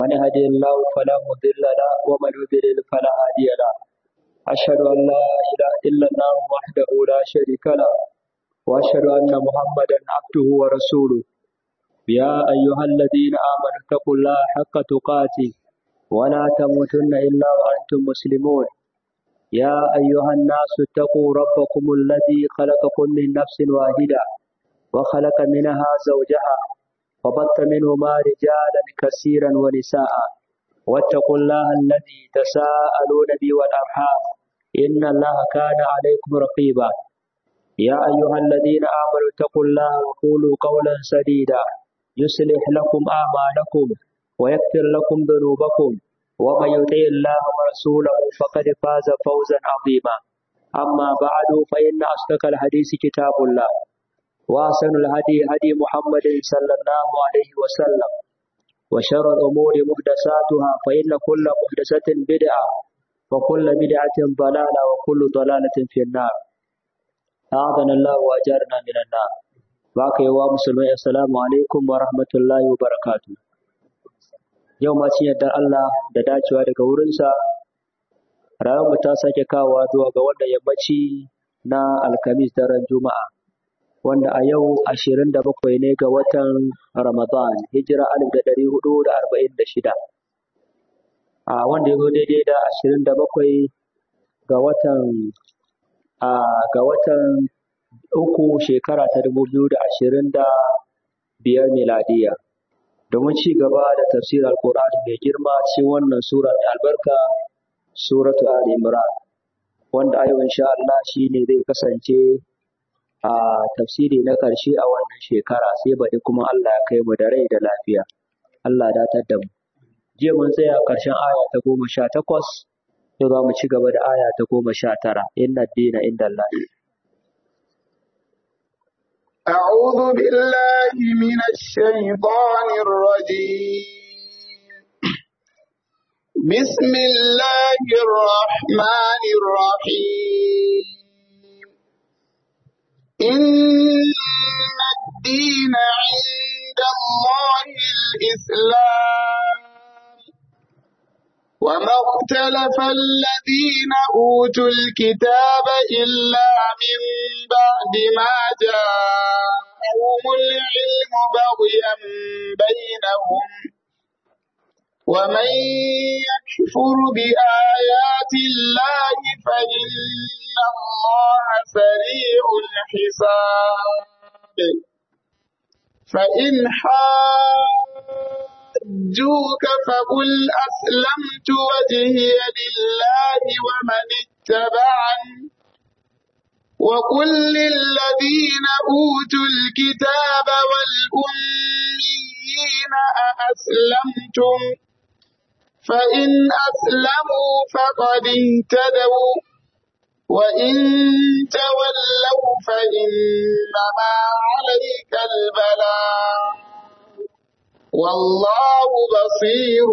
من يهدي الله فلا مضل له ومن يضلل فلا هادي له أشهد أن لا إله إلا الله وحده لا شريك له وأشهد أن محمدا عبده ورسوله يا أيها الذين آمنوا اتقوا الله حق تقاته ولا تموتن إلا وأنتم مسلمون يا أيها الناس اتقوا ربكم الذي خلقكم من نفس واحدة وخلق منها زوجها وبث منهما رجالا كثيرا ونساء واتقوا الله الذي تساءلون به والأرحام إن الله كان عليكم رقيبا يا أيها الذين آمنوا اتقوا الله وقولوا قولا سديدا يصلح لكم أعمالكم ويغفر لكم ذنوبكم ومن يطع الله ورسوله فقد فاز فوزا عظيما أما بعد فإن أصدق الحديث كتاب الله وأحسن الهدي هدي محمد صلى الله عليه وسلم وشر الأمور محدثاتها فإن كل محدثة بدعة وكل بدعة ضلالة وكل ضلالة في النار أعاذنا الله وأجارنا من النار باقي ومسلمين السلام عليكم ورحمة الله وبركاته yau ma cin yardar Allah da dacewa daga wurinsa ranar mu ta sake kawowa zuwa ga wannan yammaci na alkamis daren juma'a wanda a yau ashirin da bakwai ne ga watan ramadan hijira alif da ɗari hudu da arba'in da shida a wanda ya zo daidai da ashirin da bakwai ga watan a ga watan uku shekara ta dubu biyu da ashirin da biyar miladiya domin ci gaba da tafsirar Alƙur'ani mai girma cikin wannan sura mai albarka suratu Ali Imran wanda a yau insha Allah shine zai kasance a tafsiri na ƙarshe a wannan shekara sai baɗi kuma Allah ya kai mu da rai da lafiya Allah ya datar da mu jiya mun tsaya ƙarshen aya ta goma sha takwas yau za mu ci gaba da aya ta goma sha tara inna dina inda Allah أعوذ بالله من الشيطان الرجيم بسم الله الرحمن الرحيم إن الدين عند الله الإسلام وما اختلف الذين أوتوا الكتاب إلا من بعد ما جاءهم العلم بغيا بينهم ومن يكفر بآيات الله فإن الله سريع الحساب فإن حاجوك فقل أسلمت وجهي لله ومن اتبعني وقل للذين أوتوا الكتاب والأميين أأسلمتم فإن أسلموا فقد اهتدوا وإن تولوا فإنما عليك البلاغ والله بصير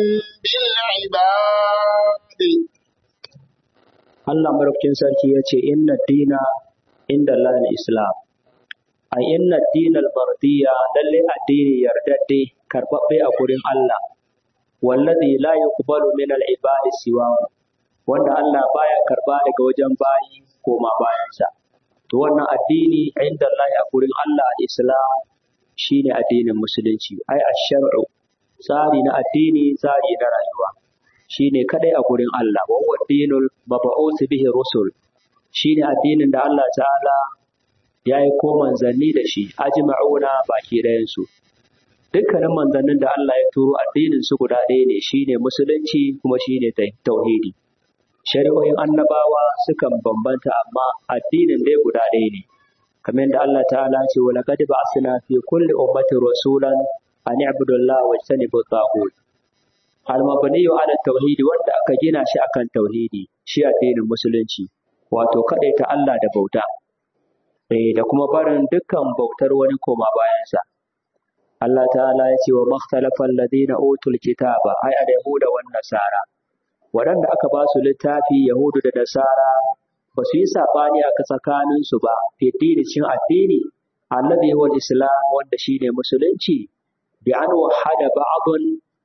بالعباد Allah maraukin sarki ya ce inna dina inda Allah islam a inna dinal mardiya lalle addini yardadde karbabbe a gurin Allah wallazi la yuqbalu min al ibadi siwa wanda Allah baya karba daga wajen bayi koma bayansa to wannan addini inda Allah a gurin Allah islam shine addinin musulunci ai ash-shar'u tsari na addini tsari na rayuwa shine kadai a gurin Allah wa huwa dinul mab'uth bihi rusul shine addinin da Allah ta'ala ya yi ko manzanni da shi ajma'una baki ɗayan su dukkanin manzannin da Allah ya turo addinin su guda ɗaya ne shine musulunci kuma shine tauhidi shari'o'in annabawa sukan bambanta amma addinin dai guda ɗaya ne kamar yadda Allah ta'ala ce wa laqad ba'athna fi kulli ummatin rasulan an i'budu Allah wa tajtanibu at al-mabniyu ala tauhidi wanda aka gina shi akan tauhidi shi addinin musulunci wato ta Allah da bauta eh da kuma barin dukkan bautar wani koma bayansa Allah ta'ala ya ce wa makhtalafa alladhina utul kitaba ay al-yahuda wan nasara waɗanda aka ba su littafi yahudu da nasara ba su yi sabani a tsakanin su ba fi cin addini alladhi huwa islam wanda shine musulunci bi an wahada ba'dun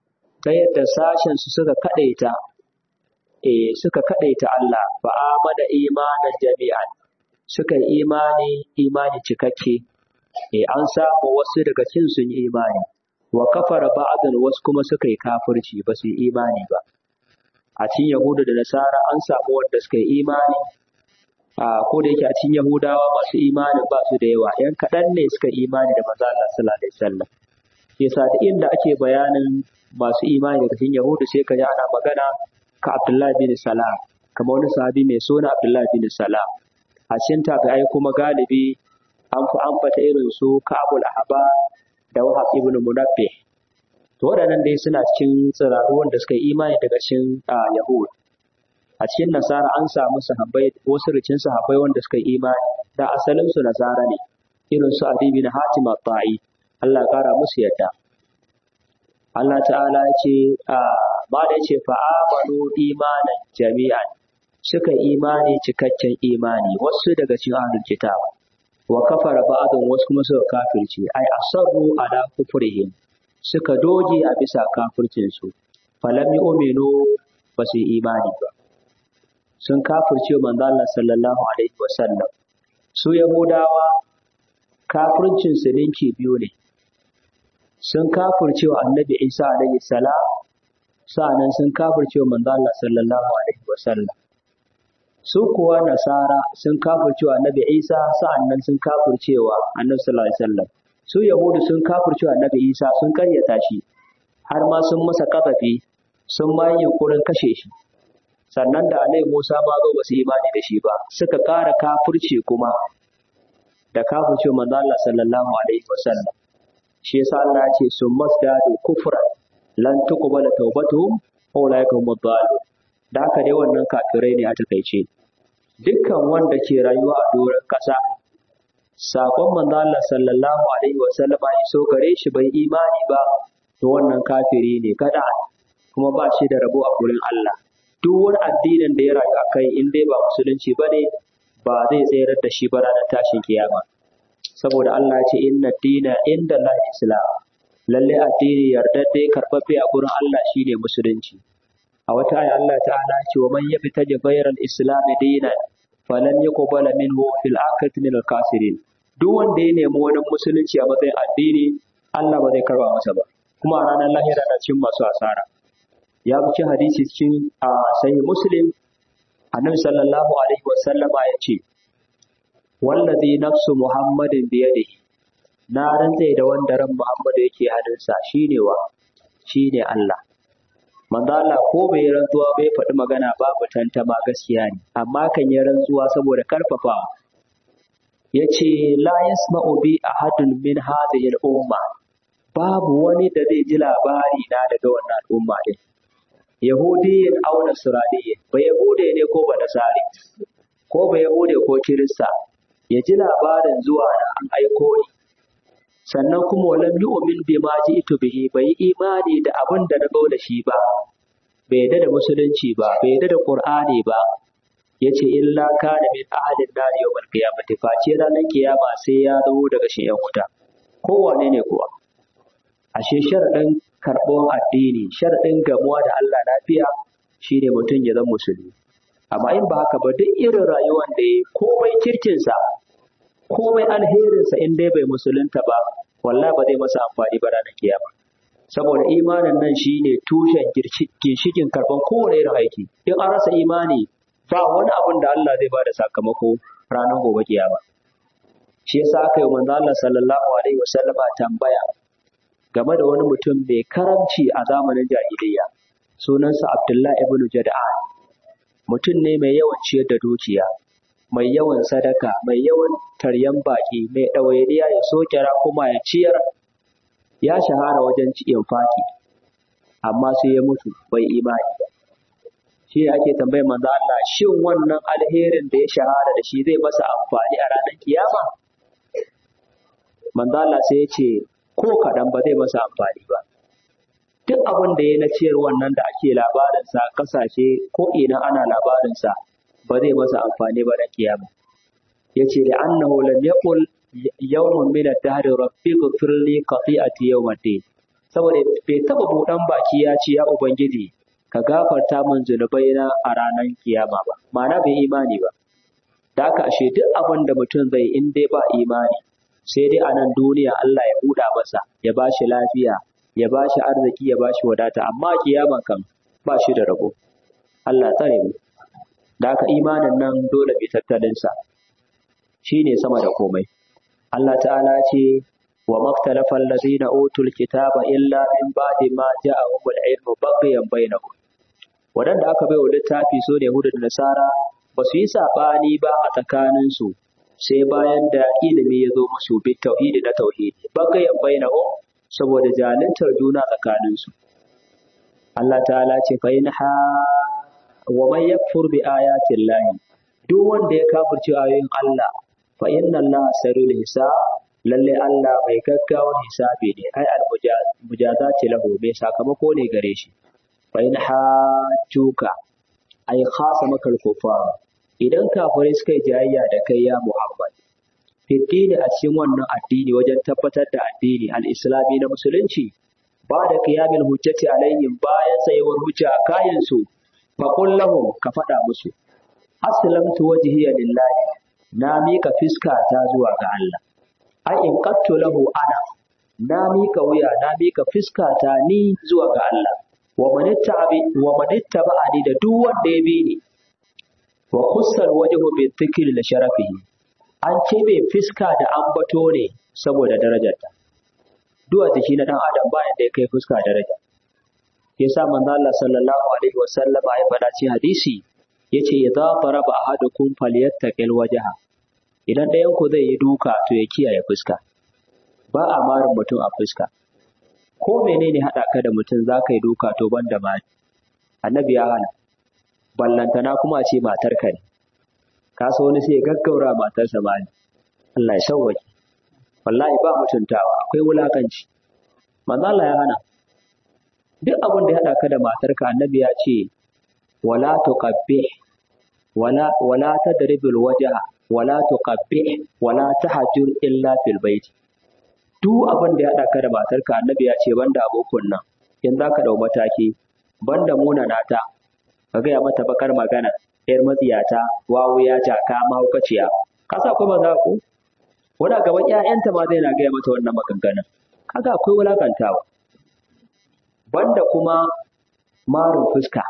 ta yadda sashen su suka kadaita eh suka kadaita Allah fa amana imanan jami'an suka yi imani imani cikakke eh an samu wasu daga cikin sun yi imani wa kafara ba'dan wasu kuma suka yi kafirci ba su yi imani ba a cikin yahudu da nasara an samu wanda suka yi imani a ko da yake a cikin yahudawa masu imanin ba su da yawa yan kaɗan ne suka imani da manzo Allah sallallahu alaihi wasallam yasa da inda ake bayanin masu imani daga cikin yahudu sai ka ji ana magana ka Abdullahi bin Salam kamar wani sahabi mai suna Abdullahi bin Salam a cikin tabi'ai kuma galibi an fi ambata irin su Ka'abul Ahba da Wahab ibn Munabbih to waɗannan dai suna cikin tsiraru wanda suka yi imani daga cikin Yahud a cikin Nasara an samu sahabbai wasu ricin sahabbai wanda suka yi imani da asalin su Nasara ne irin su Abi bin Hatim at-Ta'i Allah kara musu yadda Allah ta'ala ya ce ba da ya ce fa'amanu imanan jami'an suka imani cikakken imani wasu daga cikin ahlul kitab wa kafara ba'dun wasu kuma suka kafirce ai asarru ala kufrihim suka doge a bisa kafircin su falam yu'minu ba su imani ba sun kafirce manzo Allah sallallahu alaihi wasallam su yahudawa kafircin su ninki biyu ne sun kafirce wa annabi Isa alaihi salam sa'annan sun kafirce wa manzo Allah sallallahu alaihi wasallam su kuwa nasara sun kafirce wa annabi Isa sa'annan sun kafirce wa annabi sallallahu alaihi wasallam su yahudu sun kafirce wa annabi Isa sun karyata shi har ma sun masa kafafi sun ma yi yunkurin kashe shi sannan da annabi Musa ma zo ba su imani da shi ba suka ƙara kafirce kuma da kafirce wa manzo Allah sallallahu alaihi wasallam shi yasa Allah ya ce sun masdadu kufran lan tuqbala tawbatuhum ulaika humud dalun da haka dai wannan kafirai ne a takaice dukkan wanda ke rayuwa a doron kasa sakon manzo Allah sallallahu alaihi wa sallama ya so gare shi bai imani ba to wannan kafiri ne kada kuma ba shi da rabo a gurin Allah duk wani addinin da ya rayu a kai in dai ba musulunci ba ne ba zai tsayar da shi ba ranar tashin kiyama saboda Allah ya ce inna dina inda Allah islam lalle addini yardadde karɓaɓɓe a gurin Allah shine musulunci a wata aya Allah ta'ala ce wa man yabtaji ghayra al-islam dinan falan yuqbala minhu fil akhirati min al-kasirin duk wanda ya nemi wani musulunci a matsayin addini Allah ba zai karba masa ba kuma a ranar lahira na cikin masu asara ya ci hadisi cikin a sahih muslim annabi sallallahu alaihi wa sallama ya ce wallazi nafsu muhammadin biyadihi na rantse da wanda ran Muhammadu yake hannunsa shine wa shine Allah manzo Allah ko bai rantsuwa bai faɗi magana babu tantama gaskiya ne amma kan yi rantsuwa saboda karfafawa yace la yasma'u bi ahadun min hadhihi al-umma babu wani da zai ji labari na daga wannan al'umma din yahudiyin aw nasraniyin ba yahude ne ko ba nasari ko ba yahude ko kirista ya ji labarin zuwa na an aiko ni sannan kuma walam yu'min bima ji'tu bihi bai imani da abin da na zo da shi ba bai yadda da musulunci ba bai yadda da qur'ani ba yace illa kana min ahadin nar yawmal qiyamati face ranar kiyama sai ya zo daga shi yan wuta kowane ne kuwa ashe sharadin karɓon addini sharadin gamuwa da Allah lafiya shine mutum ya zama musulmi amma in ba haka ba duk irin rayuwar da ya komai kirkinsa komai alherinsa in dai bai musulunta ba wallahi ba zai masa amfani ba ranar kiyama saboda imanin nan shine tushen ginshikin karban kowane irin aiki in an rasa imani ba wani abin da Allah zai bada sakamako ranar gobe kiyama shi yasa aka yi manzo Allah sallallahu alaihi wasallama tambaya game da wani mutum mai karamci a zamanin jahiliyya sunansa Abdullahi ibn Jada'an mutum ne mai yawan ciyar da dukiya mai yawan sadaka mai yawan taryan baki mai ɗawainiya ya sokera kuma ya ciyar ya shahara wajen cikin faki amma sai ya mutu bai imani ba shi ake tambayar manzo Allah shin wannan alherin da ya shahara da shi zai masa amfani a ranar kiyama manzo Allah sai ya ce ko kaɗan ba zai masa amfani ba duk abin da ya na ciyar wannan da ake labarinsa kasashe ko ina ana labarinsa ba zai masa amfani ba na kiyama ya ce da annahu lam yaqul yawmun min ad-dahr rabbi ighfir li qati'ati yawm ad-din saboda bai taba buɗan baki ya ce ya ubangiji ka gafarta min zunubai na a ranar kiyama ba ma'ana bai imani ba da haka ashe duk abin da mutum zai in dai ba imani sai dai a nan duniya Allah ya buɗa masa ya ba shi lafiya ya ba shi arziki ya ba shi wadata amma kiyama kan ba shi da rabo Allah tsare mu da haka imanin nan dole bi tattalinsa shi ne sama da komai Allah ta'ala ce wa maktalafa allazina utul kitaba illa min ba'di ma ja'ahum al-ilmu baghyan bainahum wadanda aka bai wa littafi so ne Yahuda da Nasara ba su yi sabani ba a tsakaninsu sai bayan da ilimi ya zo musu bi tauhidi da tauhidi baghyan bainahum saboda jalintar juna tsakaninsu Allah ta'ala ce fa in ha wa man yakfur bi ayati llahi duk wanda ya kafirce ayoyin Allah fa inna Allah sarul hisab lalle Allah mai gaggawar hisabi ne ai al mujazati lahu mai sakamako ne gare shi fa in hajjuka ai khasa makal kufar idan kafirai suka yi jayayya da kai ya Muhammad fiddini a cikin wannan addini wajen tabbatar da addini al-islami na musulunci ba da qiyamil hujjati alaihim bayan tsayuwar hujja a kayan su fa qul lahum ka faɗa musu aslamtu wajhiya lillahi na mika fiska ta zuwa ga Allah ai in qattu lahu ana na mika wuya na mika fiska ta ni zuwa ga Allah wa manittabi wa manittaba'ani da duk wanda ya bi ni wa khussal wajhu bi dhikri li sharafihi an cebe fiska da ambato ne saboda darajarta duwa jiki na dan adam bayan da ya kai fuska daraja yasa manzo Allah sallallahu alaihi wasallam ya faɗa cikin hadisi yace idza daraba ahadukum falyattaqil wajha idan ɗayan ku zai yi duka to ya kiyaye fuska ba a marin mutum a fuska ko menene haɗa ka da mutum za ka yi duka to ban da mari annabi ya hana ballantana kuma a ce matar ka ne ka so wani sai ya gaggaura matarsa mari Allah ya sauwaje wallahi ba mutuntawa akwai wulakanci manzo Allah ya hana duk abin da ya haɗa ka da matarka annabi ya ce wala tuqabbih wala wala tadribul wajha wala tuqabbih wala tahjur illa fil bait duk abin da ya haɗa ka da matarka annabi ya ce banda abokan nan in za ka ɗau mataki banda munana ta ka gaya mata bakar magana yar matsiyata wawuya jaka mahaukaciya ka sa akwai maza ko wani a gaban ƴaƴanta ma zai na gaya mata wannan maganganun kaga akwai wulakantawa banda kuma marin fuska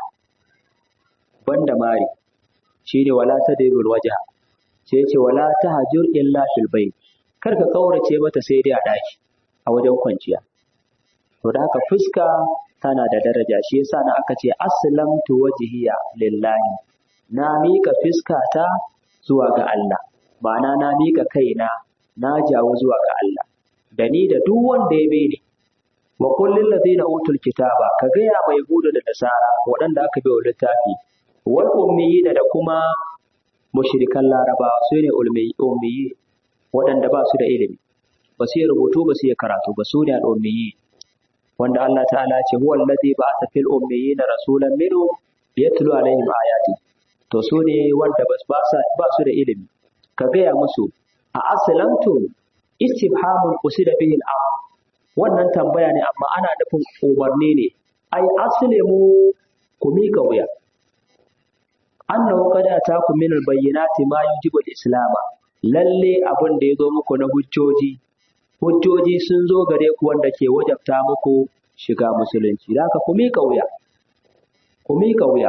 banda mari shine wala tadribul wajha sai ce wala tahjur illa fil bait kar ka kaurace mata sai dai a ɗaki a wajen kwanciya to da haka fuska tana da daraja shi yasa na aka ce aslamtu wajhiya lillahi na mika fuska ta zuwa ga Allah ma'ana na mika kaina na jawo zuwa ga Allah da ni da duk wanda ya bi ni wa kullil ladina utul kitaba ka gaya mai yahuda da nasara waɗanda aka bi wa littafi wal ummiyina da kuma mushrikan larabawa su ne ummiyi waɗanda ba su da ilimi ba su yi rubutu ba su yi karatu ba su ne al'ummiyi wanda Allah ta'ala ce huwa allazi ba'atha fil ummiyina rasulan minhum yatlu alaihim ayati to su ne wanda ba su da ilimi ka gaya musu a aslamtum istifhamun usida bihi al wannan tambaya ne amma ana nufin umarni ne ai aslimu ku mika wuya annahu qad atakum min al-bayyinati ma yujibu al-islama lalle abin da ya zo muku na hujjoji hujjoji sun zo gare ku wanda ke wajabta muku shiga musulunci da haka ku mika wuya ku mika wuya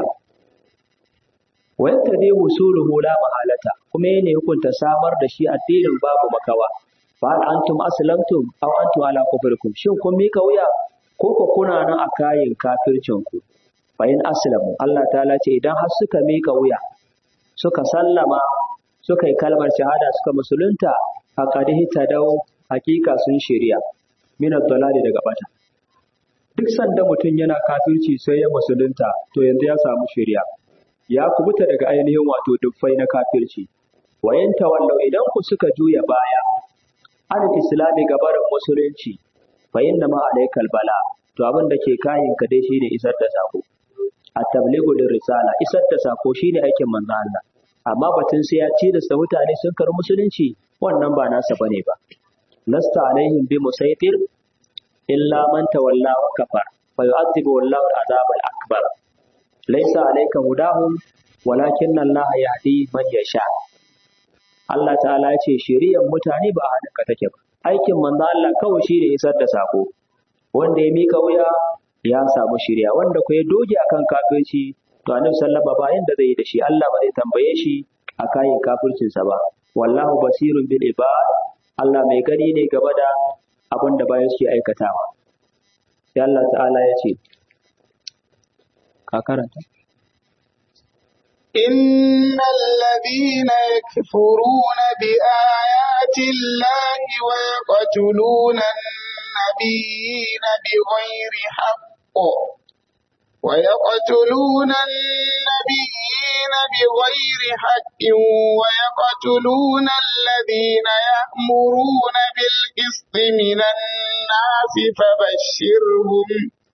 wa yattabi husuluhu la mahalata kuma yana hukunta samar da shi addinin babu makawa fa antum aslamtum aw antum ala kufrikum shin kun mika wuya ko ko kuna nan a kayin kafircin ku fa in aslamu Allah ta'ala ce idan har suka mika wuya suka sallama suka yi kalmar shahada suka musulunta faqadihi tadaw hakika sun shirya min dalali daga bata duk sanda mutum yana kafirci sai ya musulunta to yanzu ya samu shirya ya kubuta daga ainihin wato duffai na kafirci wayan tawallau idan ku suka juya baya an islami gabarin musulunci fa inna ma alaikal bala to abin da ke kayin ka dai shine isar da sako at-tablighu risala isar da sako shine aikin manzo Allah amma batun sai ya ci da sa mutane sun karu musulunci wannan ba nasa bane ba lasta alaihim bi musaitir illa man tawalla wa kafar fa yu'adhibu Allahu al-'adhab al-akbar laysa 'alayka hudahum walakinna Allah yahdi man yasha Allah ta'ala ya ce shiriyar mutane ba a hannunka take ba aikin manzo Allah kawai shi ne isar da sako wanda ya mika wuya ya samu shiriya wanda ko ya doge akan kafirci to annabi sallallahu ba yanda zai yi da shi Allah ba zai tambaye shi a kayan kafircinsa ba wallahu basirun bil ibad Allah mai gani ne gaba da abin da bayan suke aikatawa sai Allah ta'ala ya ce ka karanta إن الذين يكفرون بآيات الله ويقتلون النبيين بغير حق ويقتلون النبيين بغير حق ويقتلون الذين يأمرون بالقسط من الناس فبشرهم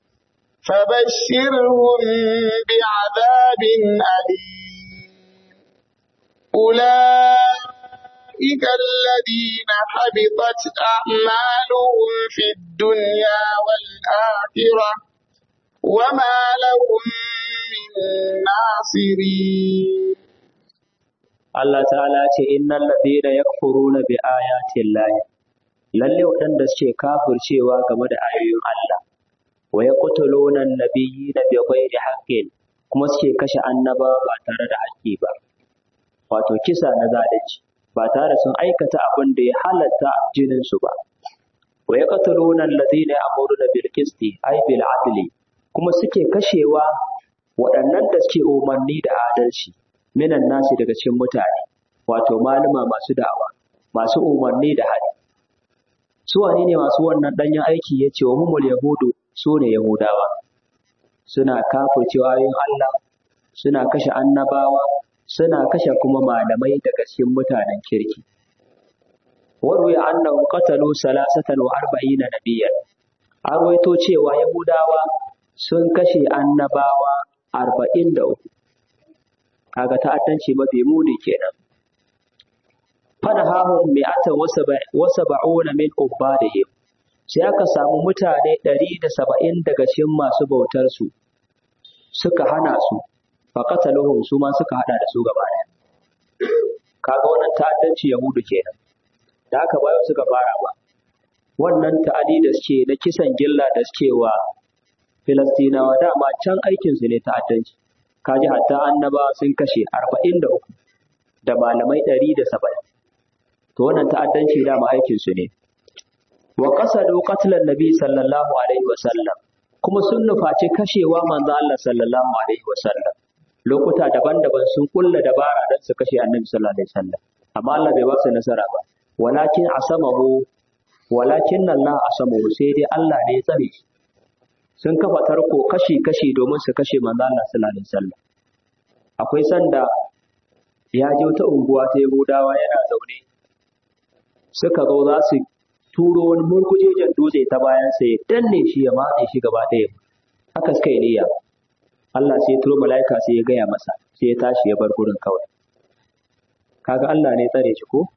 فبشرهم بعذاب أليم أولئك الذين حبطت أعمالهم في الدنيا والآخرة وما لهم من ناصرين Allah ta'ala ce innal ladina yakfuruna bi ayati llahi lalle waɗanda suke kafircewa game da ayoyin Allah wa yaqtuluna an-nabiyina bi ghairi haqqin kuma suke kashe annaba ba tare da haƙƙi ba wato kisa na zalunci ba tare sun aikata abin da ya halatta jinin su ba wa yaqtuluna alladhina ya'muruna bil qisti ay bil adli kuma suke kashewa waɗannan da suke umarni da adalci minan nasi daga cikin mutane wato malama masu da'awa masu umarni da hali su wane ne masu wannan danyen aiki ya ce wa humul yahudu su ne yahudawa suna kafircewa ayoyin Allah suna kashe annabawa suna kashe kuma malamai daga cikin mutanen kirki warwi annahu qatalu salasatan wa arba'ina nabiyyan an rawaito cewa yahudawa sun kashe annabawa arba'in da uku kaga ta'addanci mafi muni kenan fanahahum mi'atan wa sab'una min ubadihim sai aka samu mutane ɗari da saba'in daga cikin masu bautar su suka hana su fa qataluhum su ma suka hada da su gaba ɗaya kaga wannan ta'addanci yahudu kenan da haka bayan suka fara ba wannan ta'adi da suke na kisan gilla da suke wa filastinawa dama can aikinsu ne ta'addanci kaji hatta annaba sun kashe arba'in da uku da malamai ɗari da saba'in to wannan ta'addanci dama aikinsu ne wa qasadu qatlan nabi sallallahu alaihi wa sallam kuma sun nufaci kashewa manzo Allah sallallahu alaihi wa sallam lokuta daban-daban sun kulla dabara don su kashe annabi sallallahu alaihi wa sallam amma Allah bai ba su nasara ba walakin asamahu walakin Allah asamahu sai dai Allah ne ya tsare shi sun kafa tarko kashi-kashi domin su kashe manzo Allah sallallahu alaihi wasallam akwai sanda ya je wata unguwa ta Yahudawa yana zaune suka zo za su turo wani murkujejen dutse ta bayan sa ya danne shi ya matse shi gaba ɗaya haka suka yi niyya Allah sai turo mala'ika sai ya gaya masa sai ya tashi ya bar gurin kawai kaga Allah ne tsare shi ko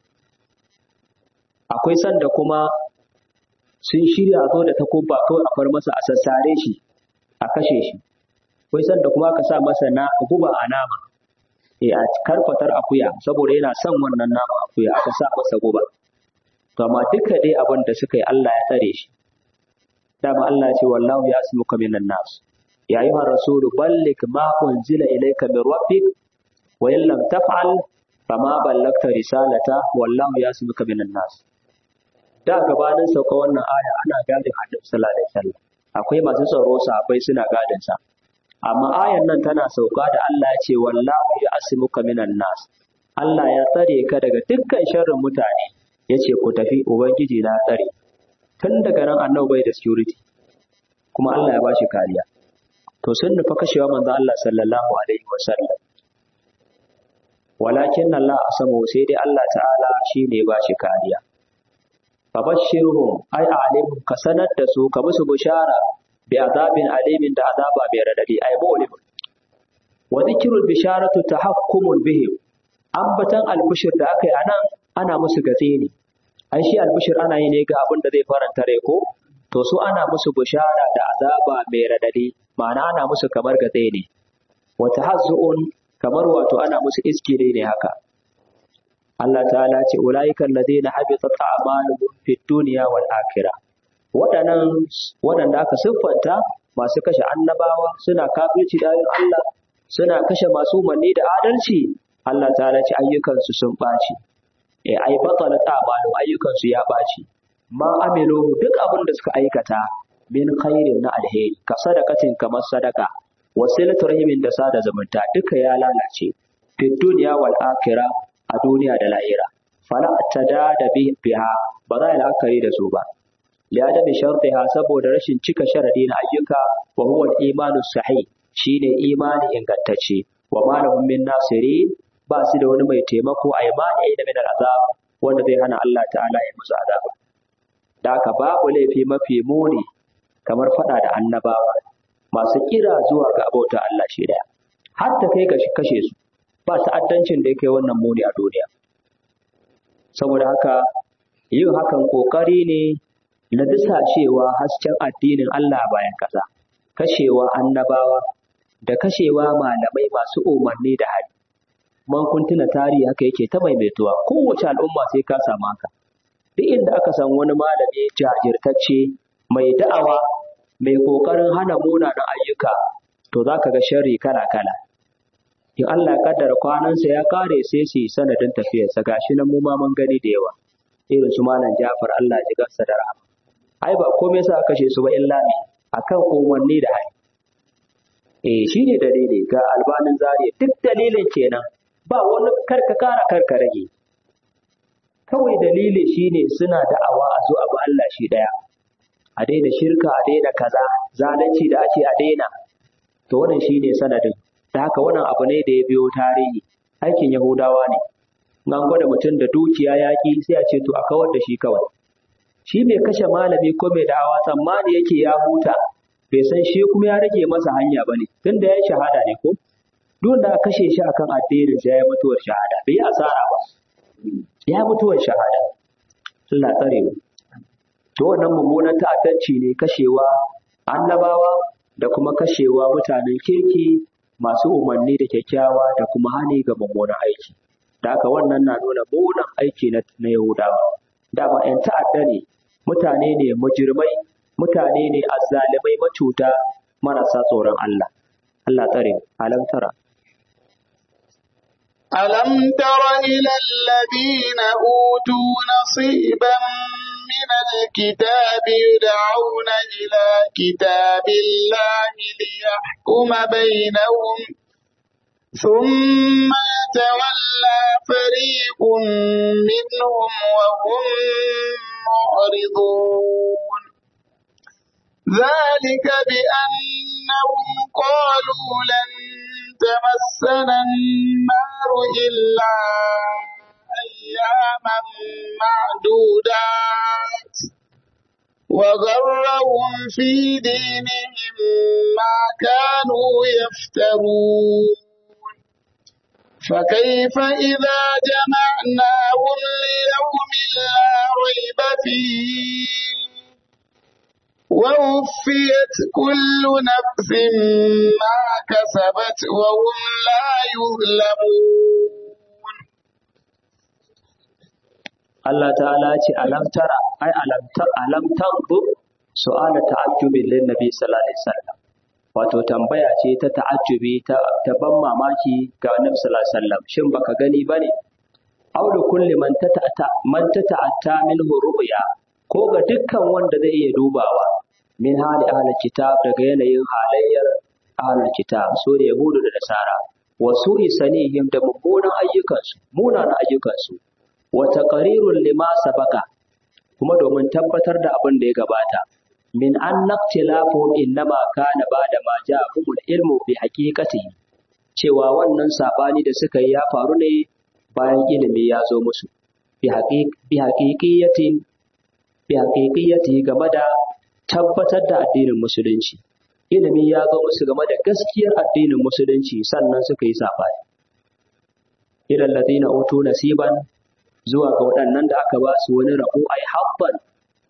akwai sanda kuma sun shirya a zo da takuba kawai a far masa a sassare shi a kashe shi akwai sanda kuma aka sa masa na guba a nama e a karfatar akuya saboda yana son wannan nama akuya aka sa masa guba to amma duka dai abin da suka yi Allah ya tsare shi dama Allah ya ce wallahu ya asmuka minan nas ya ayyuha rasulu balligh ma unzila ilayka min rabbik wa in lam taf'al fama ballagta risalata wallahu ya asmuka minan nas da gabanin sauka wannan aya ana gadin Annabi sallallahu alaihi wasallam akwai masu tsaro sahabbai suna gadin sa amma ayan nan tana sauka da Allah ya ce wallahu ya asimuka minan nas Allah ya tsare ka daga dukkan sharrin mutane yace ku tafi ubangiji na tsare tun daga nan annabi bai da security kuma Allah ya bashi kariya to sun nufa kashewa manzo Allah sallallahu alaihi wasallam walakin Allah asamu sai dai Allah ta'ala shine ya bashi kariya fabashshirhum ay alimhum ka sanar da su ka musu bishara bi azabin alimin da azaba mai radadi ay mu'lim wa dhikrul bisharatu tahakkumun bihim ambatan albishir da aka yi anan ana musu gatse ne ai shi albishir ana yi ne ga abin da zai faranta rai ko to su ana musu bishara da azaba mai radadi ma'ana ana musu kamar gatse ne wa tahazzu'un kamar wato ana musu iskire ne haka Allah ta'ala ce ulaiikal ladina habitat a'maluhum fid dunya wal akhirah waɗannan waɗanda aka siffanta masu kashe annabawa suna kafirci da Allah suna kashe masu umarni da adalci Allah ta'ala ce ayyukansu sun ɓaci eh ai batala ta'malu ayyukansu ya ɓaci ma amilu duk abin da suka aikata min khairin na alheri ka sadakatin kamar sadaka wasilatu rahimin da sada zumunta duka ya lalace fi duniya wal akhirah a duniya da lahira fala tada da biha ba za a la'akari da su ba لعدم شرطها saboda rashin cika sharadi na ayyuka wa huwa al-imanu sahih shine imani ingantacce wa ma lahum min nasirin ba su da wani mai taimako a imani da min al-azab wanda zai hana Allah ta'ala ya musu azaba da haka babu laifi mafi muni kamar fada da annabawa masu kira zuwa ga abota Allah shi daya har ta kai ga kashe su ba ta'addancin da yake wannan muni a duniya saboda haka yin hakan kokari ne na cewa hasken addinin Allah bayan ƙasa, kashewa annabawa da kashewa malamai masu umarni da hali. Man kun tuna tarihi haka yake ta maimaituwa kowace al'umma sai ka samu haka. Duk inda aka san wani malami jajirtacce mai da'awa mai ƙoƙarin hana munanan ayyuka to za ka ga sharri kala-kala. In Allah ya kaddara kwanansa ya kare sai su yi sanadin tafiyarsa gashi nan mu ma mun gani da yawa. Irin su malam Jafar Allah ya ji gansa da rahama. ai ba komai sa kashe su ba illa ne akan umarni da hali eh shine dalili ga albanin zariya duk dalilin kenan ba wani karka kara karka rage kawai dalili shine suna da'awa a zo abu Allah shi daya a daina shirka a daina kaza zalunci da ake a daina to wannan shine sanadin da haka wannan abu ne da ya biyo tarihi aikin yahudawa ne nan gwada mutum da dukiya yaƙi sai a ce to a kawar da shi kawai shi mai kashe malami ko mai da'awa tsammani yake ya huta bai san shi kuma ya rage masa hanya ba ne tun da ya yi shahada ne ko duk da kashe shi akan addinin shi ya yi mutuwar shahada bai yi asara ba ya mutuwar shahada Allah tsare mu to wannan mummunan ta'addanci ne kashewa annabawa da kuma kashewa mutanen kirki masu umarni da kyakkyawa da kuma hani ga mummunan aiki da haka wannan na nuna munan aiki na Yahudawa dama 'yan ta'adda ne mutane ne mujirmai mutane ne azzalimai macuta marasa tsoron Allah Allah tsare alam tara ألم تر إلى الذين أوتوا نصيبا من الكتاب يدعون إلى كتاب الله ليحكم بينهم ثم يتولى فريق منهم وهم معرضون ذلك بأنهم قالوا لن تمسنا النار إلا أياما معدودات وغرهم في دينهم ما كانوا يفترون فكيف إذا جمعناهم ليوم لا ريب فيه ووفيت كل نفس ما كسبت وهم لا يظلمون Allah ta'ala ce alam tara ai alam tar alam tanzu su'ala ta'ajjubin lin nabi sallallahu alaihi wasallam wato tambaya ce ta ta'ajjubi ta, ta ban mamaki ga annabi sallallahu alaihi wasallam shin baka gani bane aw da kulli man tata'ata man tata'atta minhu ru'ya ko ga dukkan wanda zai iya dubawa min hali ahlul kitab daga yanayin halayyar ahlul kitab su ne yahudu da nasara wa su'i sanihim da mummunan ayyukansu munanan ayyukansu wa taqrirul lima sabaka kuma domin tabbatar da abin da ya gabata min an naqtilafuhum innama kana ba'da ma ja'ahumul ilmu bi haqiqatihi cewa wannan sabani da suka yi ya faru ne bayan ilimi ya zo musu bi haqiqiyatin bi haqiqiyati game da tabbatar da addinin musulunci ilimi ya zo musu game da gaskiyar addinin musulunci sannan suka yi sabani ilal ladina utu nasiban zuwa ga waɗannan da aka ba su wani rabo ai habban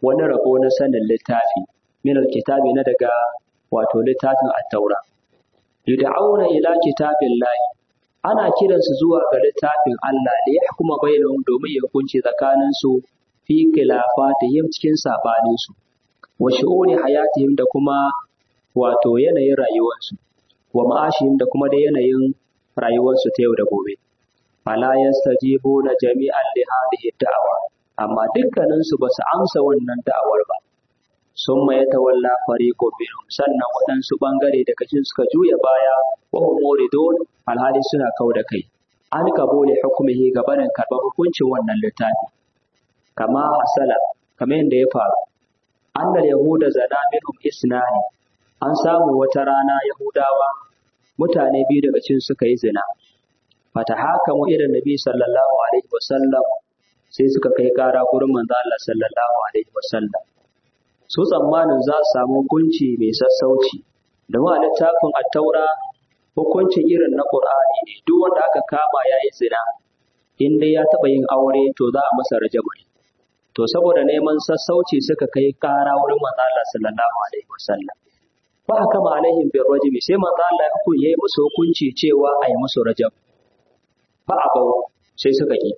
wani rabo na sanin littafi min alkitabi na daga wato littafin at-taura yud'auna ila kitabillahi ana kiransu zuwa ga littafin Allah da ya hukuma bainahum domin ya hukunci tsakanin su fi khilafatihim cikin sabanin su wa shu'uni hayatihim da kuma wato yanayin rayuwarsu wa ma'ashihim da kuma da yanayin rayuwarsu ta yau da gobe fala yastajibuna jami'an li hadhihi da'wa amma dukkanin su basu amsa wannan da'awar ba summa yatawalla fariqu minhum sannan waɗansu bangare daga cikin suka juya baya wa hum muridun alhali suna kau da kai an kabule hukumihi gabanin karɓar hukuncin wannan littafi kama hasala kamar yadda ya faru annal yahuda zana minhum isnani an samu wata rana yahudawa mutane biyu daga cikin suka yi zina fata haka mu irin nabi sallallahu alaihi wasallam sai suka kai kara gurin manzo Allah sallallahu alaihi wasallam su tsammanin za su samu hukunci mai sassauci da ma littafin at-taura hukuncin irin na Qur'ani ne duk wanda aka kama yayi zina in dai ya taba yin aure to za a masa rajabu to saboda neman sassauci suka kai kara wurin manzo Allah sallallahu alaihi wasallam fa hakama alaihim bir rajmi sai manzo Allah ya yi musu hukunci cewa a yi musu rajab fa abau sai suka ki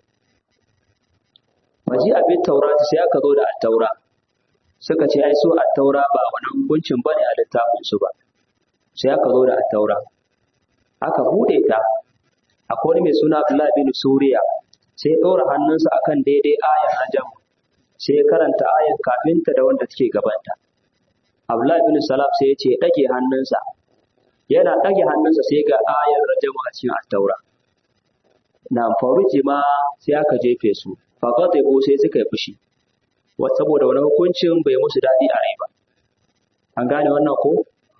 maji abin taurata sai aka zo da at-taura suka ce ai su at-taura ba wani hukuncin bane a littafin su ba sai aka zo da at-taura aka bude ta akwai wani mai suna Abdullah bin Suriya sai ya ɗora hannunsa akan daidai ayar rajam sai ya karanta ayar kafinta da wanda take gabanta Abdullah bin Salam sai ya ce ɗage hannunsa yana ɗage hannunsa sai ga ayar rajam a cikin at-taura na faruji ma sai aka jefe su faqatibu sai suka yi fushi saboda wani hukuncin bai musu daɗi a rai ba an gane wannan ko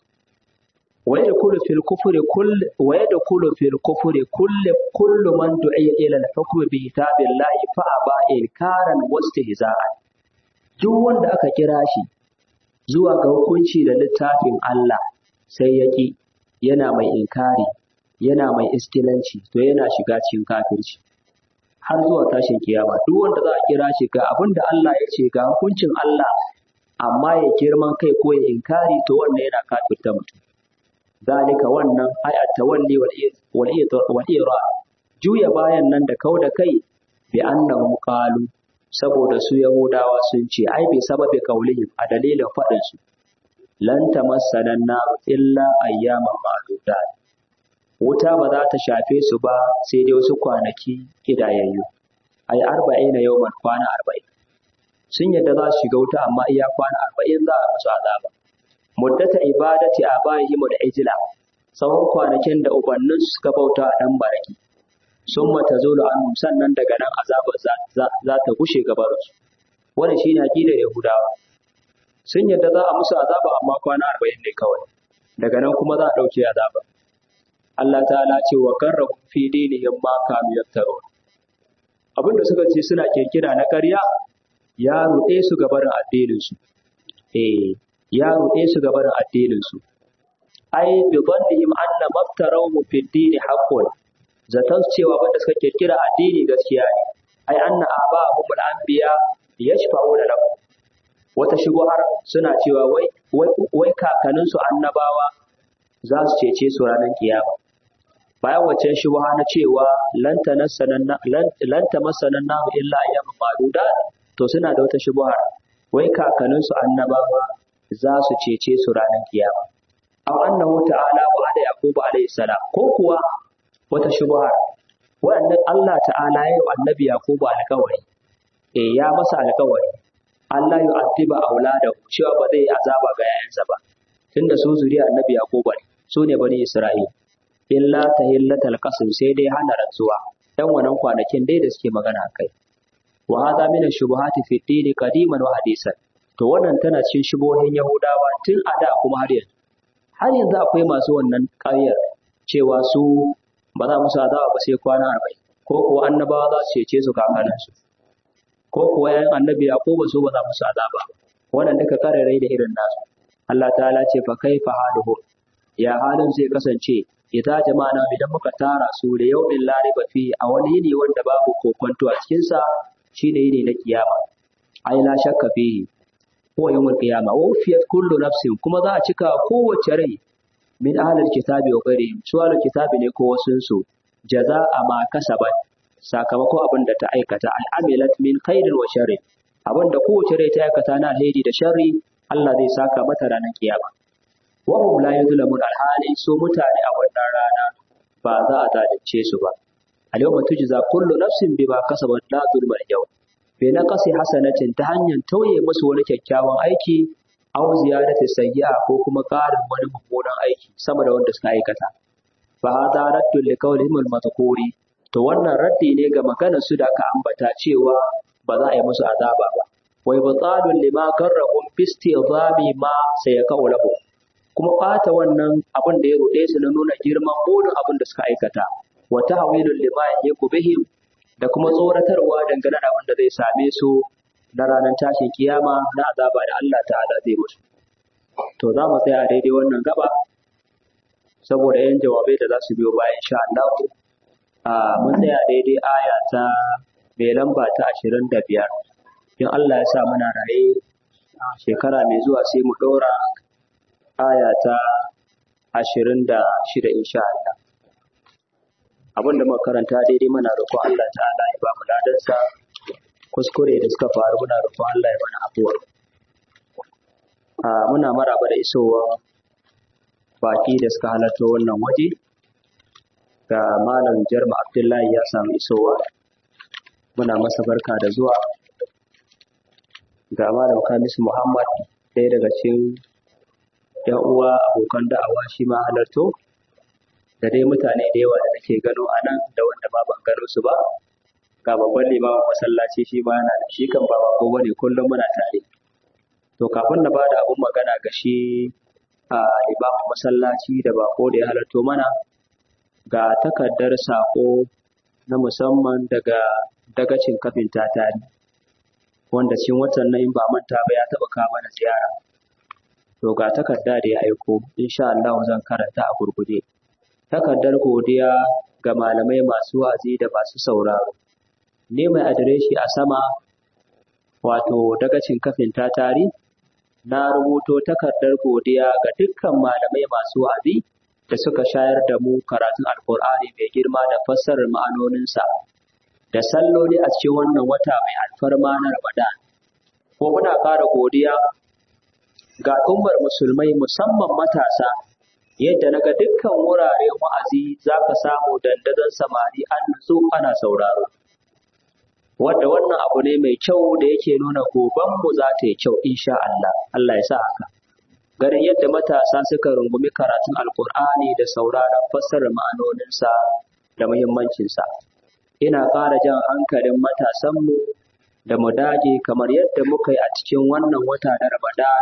ويدخل في الكفر كل ويدخل في الكفر كل كل من دعي الى الحكم بكتاب الله فابى انكارا واستهزاء duk wanda aka kira shi zuwa ga hukunci da littafin Allah sai ya ƙi yana mai inkari yana mai iskilanci to yana shiga cikin kafirci har zuwa tashin kiyama duk wanda za a kira shi ga abin da Allah ya ce ga hukuncin Allah amma ya girman kai ko ya inkari to wannan yana kafirta mutum zalika wannan ay at-tawalli wal wal juya bayan nan da kau da kai bi annahum qalu saboda su yahudawa sun ce ai bi sababi kaulihim a dalilin fadin su lan tamassana nar illa ayyaman ma'dudat wuta ba za ta shafe su ba sai dai wasu kwanaki kidayayyu ai arba'ina yawman kwana arba'in sun yadda za su shiga wuta amma iya kwana arba'in za a musu azaba muddata ibadati abaihim da ijla tsawon kwanakin da ubannin suka bauta a dan baraki sun mata zo anhum sannan daga nan azabar za ta gushe gabar su wannan shine aqidar yahudawa sun yadda za a musu azaba amma kwana 40 ne kawai daga nan kuma za a dauke azaba Allah ta'ala ce wa karrahu fi dinihim ma kam yaftarun abinda suka ce suna kirkira na ƙarya ya ruɗe su gabarin addinin su eh ya ruɗe su ga barin addininsu. Ai, bi dhannihim anna maftarawhu fi dini haqqun. Zaton cewa wanda suka kirkira addini gaskiya ne. Ai anna aba'ahum al-anbiya yashfa'una lahum. Wata shubuhar suna cewa wai wai wai kakannin su annabawa za su cece su ranar kiyama. Bayan wacce shubuha na cewa lan tanassana lan tamassana nahu illa ayyaman ma'dudat to suna da wata shubuhar wai kakannin su annabawa za su cece su ranar kiyama. Aw annahu ta'ala wa da Yakubu alayhi salam ko kuwa wata shubha wannan Allah ta'ala ya yi annabi Yakubu alƙawari eh ya masa alƙawari Allah ya addiba auladahu cewa ba zai azaba ga yayansa ba tunda su zuriya annabi Yakubu ne su ne bani Isra'il illa tahillatal qasam sai dai hana rantsuwa dan wannan kwanakin dai da suke magana kai wa hadha min ash-shubuhati fi ad-din qadiman wa hadisan to wannan tana cikin shubohin Yahudawa tun a da kuma har yanzu har yanzu akwai masu wannan ƙaryar cewa su ba za musu azaba ba sai kwana arba'in ko kuwa annabawa za su cece su kakanin su ko kuwa yayin annabi Yakubu su ba za musu azaba ba wannan duka kararai da irin nasu Allah ta'ala ce fa kaifa haluhu ya halin zai kasance idza jama'ana idan muka tara su da yawmin la riba fi a wani yini wanda babu kokonto a cikin sa shine yini na kiyama ai la shakka fihi huwa yawmul qiyama wa wufiyat kullu nafsin kuma za a cika kowace rai min ahlil kitabi wa ghairihim su ahlul kitabi ne ko wasun su jaza'a ma kasabat sakamakon abin da ta aikata ai amilat min khairin wa sharri abin da kowace rai ta aikata na alheri da sharri Allah zai saka mata ranar kiyama wa hum la yuzlamun alhali su mutane a wannan rana ba za a zalunce su ba al-yawma tujza kullu nafsin bima kasabat la zulma al-yawm bi naqasi hasanatin ta hanyar tauye musu wani kyakkyawan aiki aw ziyadati sayyi'a ko kuma ƙarin wani mummunan aiki sama da wanda suka aikata fa hada raddu li qawlihim al-madhkuri to wannan raddi ne ga maganar su da aka ambata cewa ba za a yi musu azaba ba wai batalun lima karrahum fi istidami ma sayakau lahu kuma ɓata wannan abin da ya ruɗe su na nuna girman burin abin da suka aikata wa tahwilul lima yaku bihim da kuma tsoratarwa dangane da abin da zai same su na ranar tashin kiyama na azaba da Allah ta'ala zai musu to za mu tsaya a daidai wannan gaba saboda yan jawabai da za su biyo bayan insha Allah a mun tsaya daidai aya ta mai lamba ta ashirin da biyar in Allah ya sa muna raye shekara mai zuwa sai mu ɗora aya ta ashirin da shida insha Allah. Abin da muka karanta daidai muna roƙon Allah ta'ala ya ba mu ladansa kuskure da suka faru muna roƙon Allah ya mana afuwa. Muna maraba da isowa baki da suka halarta wannan waje ga Malam Jarma Abdullahi ya samu isowa. Muna masa barka da zuwa ga Malam Kamisu Muhammad ɗaya daga cikin ‘yan uwa abokan da'awa shi ma halarto da dai mutane da yawa da nake gano a nan da wanda ba ban gano su ba ga babban limamin masallaci shi ma yana da shi kan ba bako bane kullum muna tare to kafin na bada abun magana ga shi a limamin masallaci da bako da ya halarto mana ga takardar sako na musamman daga dagacin kafin tatari wanda cikin watan nan in ba manta ba ya taɓa kawo mana ziyara to ga takarda da ya aiko insha Allah zan karanta a gurguje takardar godiya ga malamai masu wa'azi da masu sauraro ne mai adireshi a sama wato dagacin kafin tatari na rubuto takardar godiya ga dukkan malamai masu wa'azi da suka shayar da mu karatun alkur'ani mai girma da fassarar ma'anoninsa da salloli a cikin wannan wata mai alfarma na ramadan ko muna ƙara godiya ga al'ummar musulmai musamman matasa yadda naga dukkan wuraren wa'azi za ka samu dandazon samari an nutsu ana sauraro wadda wannan abu ne mai kyau da yake nuna gobanmu za ta yi kyau insha Allah Allah ya sa haka ganin yadda matasa suka rungumi karatun alkur'ani da sauraron fassarar ma'anoninsa da muhimmancinsa ina ƙara jan hankalin matasanmu da mu dage kamar yadda muka yi a cikin wannan wata na Ramadan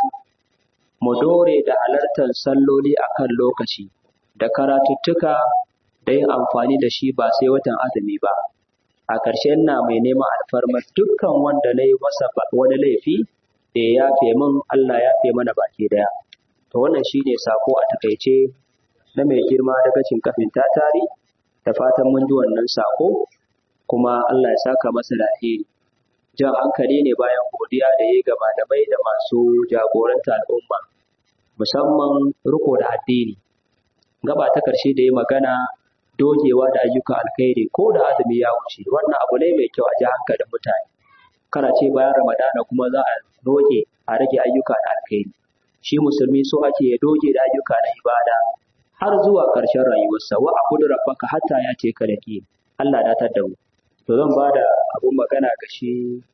mu dore da halartar salloli a kan lokaci da karatuttuka da yin amfani da shi ba sai watan azumi ba a ƙarshen na mai neman alfarmar dukkan wanda na yi masa wani laifi da ya yafe min Allah ya yafe mana baki daya to wannan shine sako a takaice na mai girma daga cin kafin tatari da fatan mun ji wannan sako kuma Allah ya saka masa da alheri jan hankali ne bayan godiya da ya ga malamai da masu jagoranta al'umma musamman riko da addini gaba ta karshe da ya magana dogewa da ayyukan alkhairi ko da azumi ya wuce wannan abu ne mai kyau a ji hankalin mutane kana ce bayan ramadana kuma za a doge a rage ayyuka da alkhairi shi musulmi so ake ya doge da ayyuka na ibada har zuwa ƙarshen rayuwarsa wa abudu rabbaka hatta ya ce ka da Allah datar da mu to zan ba da abun magana ga shi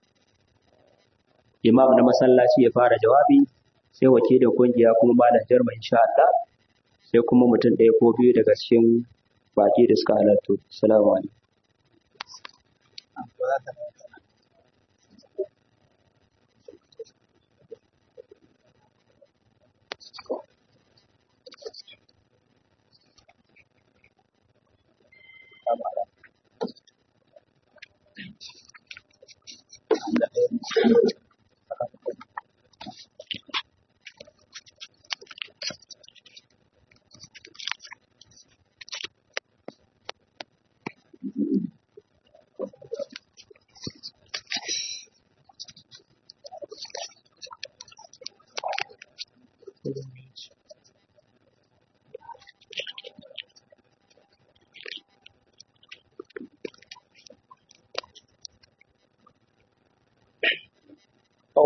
imam na masallaci ya fara jawabi sai wakilin kungiya kuma malam jarma insha Allah sai kuma mutum ɗaya ko biyu daga cikin baki da suka halartu assalamu alaikum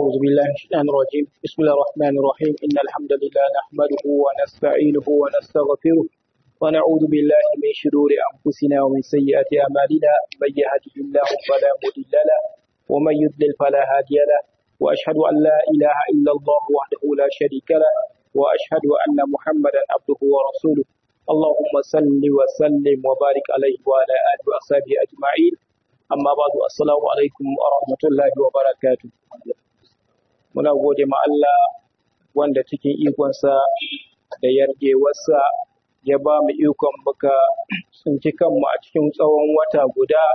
أعوذ بالله من الشيطان الرجيم بسم الله الرحمن الرحيم إن الحمد لله نحمده ونستعينه ونستغفره ونعوذ بالله من شرور أنفسنا ومن سيئات أعمالنا من يهده الله فلا مضل له ومن يضلل فلا هادي له وأشهد أن لا إله إلا الله وحده لا شريك له وأشهد أن محمدا عبده ورسوله اللهم صل وسلم وبارك عليه وعلى آله وأصحابه أجمعين أما بعد السلام عليكم ورحمة الله وبركاته muna gode ma Allah wanda cikin ikonsa da yarjewarsa ya ba mu ikon muka tsinci kanmu a cikin tsawon wata guda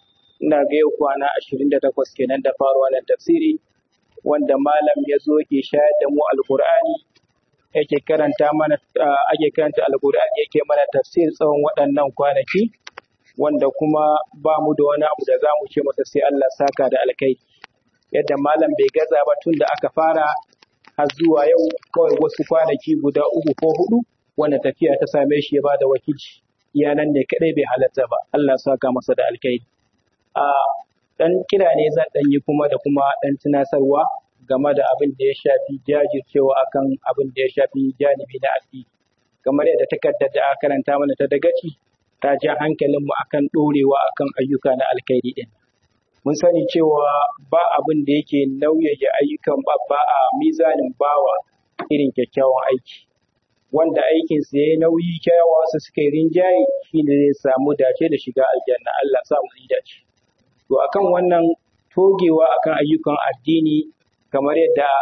ina ga yau kwana ashirin da takwas kenan da faruwa na tafsiri wanda malam ya zo ke shayar da mu alkur'ani yake karanta mana ake karanta alkur'ani yake mana tafsir tsawon waɗannan kwanaki wanda kuma ba mu da wani abu da za mu ce masa sai Allah saka da alkai yadda malam bai gaza ba tun da aka fara har zuwa yau kawai wasu kwanaki guda uku ko hudu wanda tafiya ta same shi ya bada wakilci iyanan ne kadai bai halatta ba Allah saka masa da alkai a dan kira ne zan dan yi kuma da kuma dan tunasarwa game da abin da ya shafi jajircewa akan abin da ya shafi janibi na addini kamar yadda takardar da aka karanta mana ta dagaci ta ja hankalinmu akan ɗorewa akan ayyuka na alkhairi ɗin. Mun sani cewa ba abin da yake nauyaya ayyukan babba a mizanin bawa irin kyakkyawan aiki. Wanda aikinsa ya yi nauyi kyawawa su suka yi rinjaye shi ne zai samu dace da shiga aljanna Allah sa mu yi dace. To akan wannan togewa akan ayyukan addini kamar yadda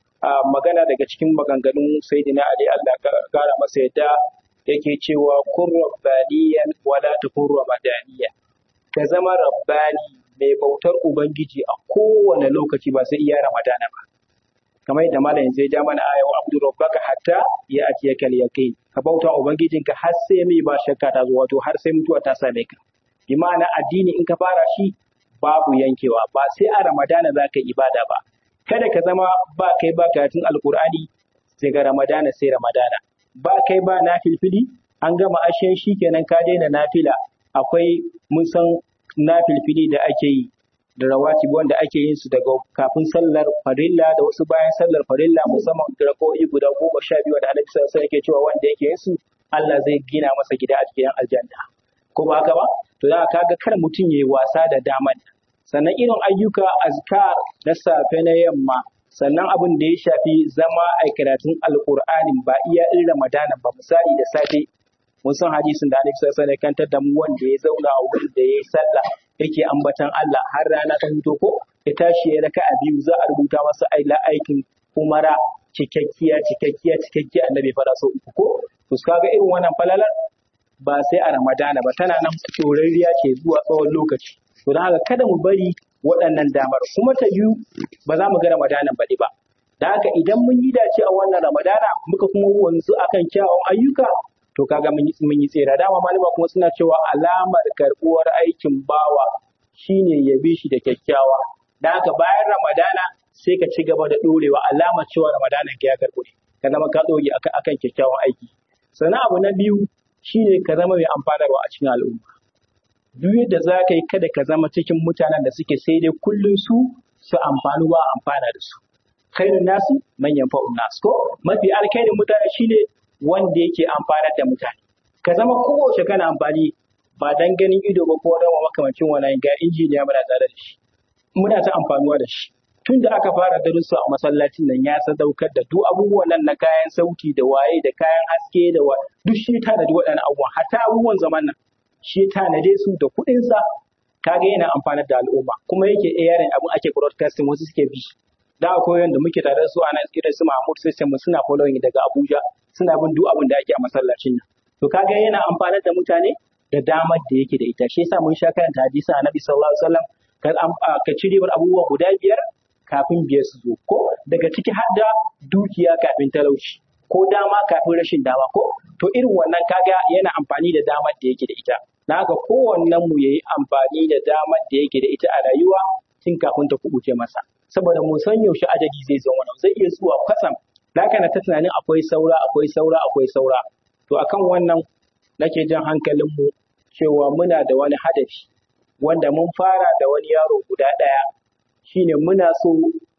magana daga cikin maganganun Sayyidina Ali Allah kara masa yadda yake cewa kun rabbaniyan wala takun ramadaniya ka zama rabbani mai bautar ubangiji a kowane lokaci ba sai iya ramadana ba kamar yadda malam yanzu ya ja mana aya wa abdu rabbaka hatta ya ati ya kal yaqin ka bauta ubangijinka har sai mai ba shakka ta zo wato har sai mutuwa ta same ka bi ma'ana addini in ka fara shi babu yankewa ba sai a ramadana za ka ibada ba kada ka zama ba kai ba karatun alkur'ani sai ga ramadana sai ramadana ba kai ba na filfili an gama ashen shi kenan ka daina nafila akwai mun san na filfili da ake yi da rawatibi wanda ake yin su daga kafin sallar farilla da wasu bayan sallar farilla musamman rako'i guda goma sha biyu da annabi sallallahu alaihi yake cewa wanda yake yin su Allah zai gina masa gida a cikin aljanna ko ba haka ba to za ka ga kar mutum yayi wasa da daman sannan irin ayyuka azkar na safe na yamma sannan abin da ya shafi zama a karatun alkur'anin ba iya in ramadana ba misali da safe mun san hadisin da Annabi sallallahu alaihi kantar da mu wanda ya zauna a wurin da yayi sallah yake ambatan Allah har rana ta fito ko ya tashi ya raka a biyu za a rubuta masa aila aikin umara cikakkiya cikakkiya cikakkiya annabi fara so uku ko to kaga irin wannan falalar ba sai a ramadana ba tana nan tsorariya ce zuwa tsawon lokaci to don haka kada mu bari waɗannan damar kuma ta yiwu ba za mu ga ramadanan baɗi ba da haka idan mun yi dace a wannan ramadana muka kuma wanzu akan kyawun ayyuka to kaga mun yi mun yi tsira dama malama kuma suna cewa alamar karɓuwar aikin bawa shine ya bi shi da kyakkyawa da haka bayan ramadana sai ka ci gaba da ɗorewa alamar cewa ramadanan ka ya karɓu ne ka zama ka ɗore akan kyakkyawan aiki sannan abu na biyu shine ka zama mai amfanarwa a cikin al'umma duk yadda za ka yi kada ka zama cikin mutanen da suke sai dai kullum su su amfani ba amfana da su khairun nasu manyan fa'un nasu ko mafi alkhairin mutane shine wanda yake amfanar da mutane ka zama kowace kana amfani ba dan ganin ido ba ko rawa makamancin wannan ga injiniya muna tare da shi muna ta amfanuwa da shi tun da aka fara darussa a masallacin nan ya sadaukar da duk abubuwan nan na kayan sauti da waye da kayan haske da wa duk shi ta da waɗannan abubuwan hatta abubuwan zaman nan shi tanade su da kuɗinsa kaga yana amfanar da al'umma kuma yake airing abin ake broadcasting wasu suke bi da akwai wanda muke tare da su ana irin su Mahmud System suna following daga Abuja suna bin duk abin da ake a masallacin nan to kaga yana amfanar da mutane da damar da yake da ita shi yasa mun sha karanta hadisin Annabi sallallahu alaihi wasallam ka ci ribar abubuwa guda biyar kafin biyar su zo ko daga ciki har da dukiya kafin talauci ko dama kafin rashin dama ko to irin wannan kaga yana amfani da damar da yake da ita na haka kowannen mu yayi amfani da damar da yake da ita a rayuwa tun kafin ta kubuce masa saboda mun san yaushe adadi zai zo wannan zai iya zuwa kwatsam da haka na ta tunanin akwai saura akwai saura akwai saura to akan wannan nake jan hankalin mu cewa muna da wani hadafi wanda mun fara da wani yaro guda ɗaya shine muna so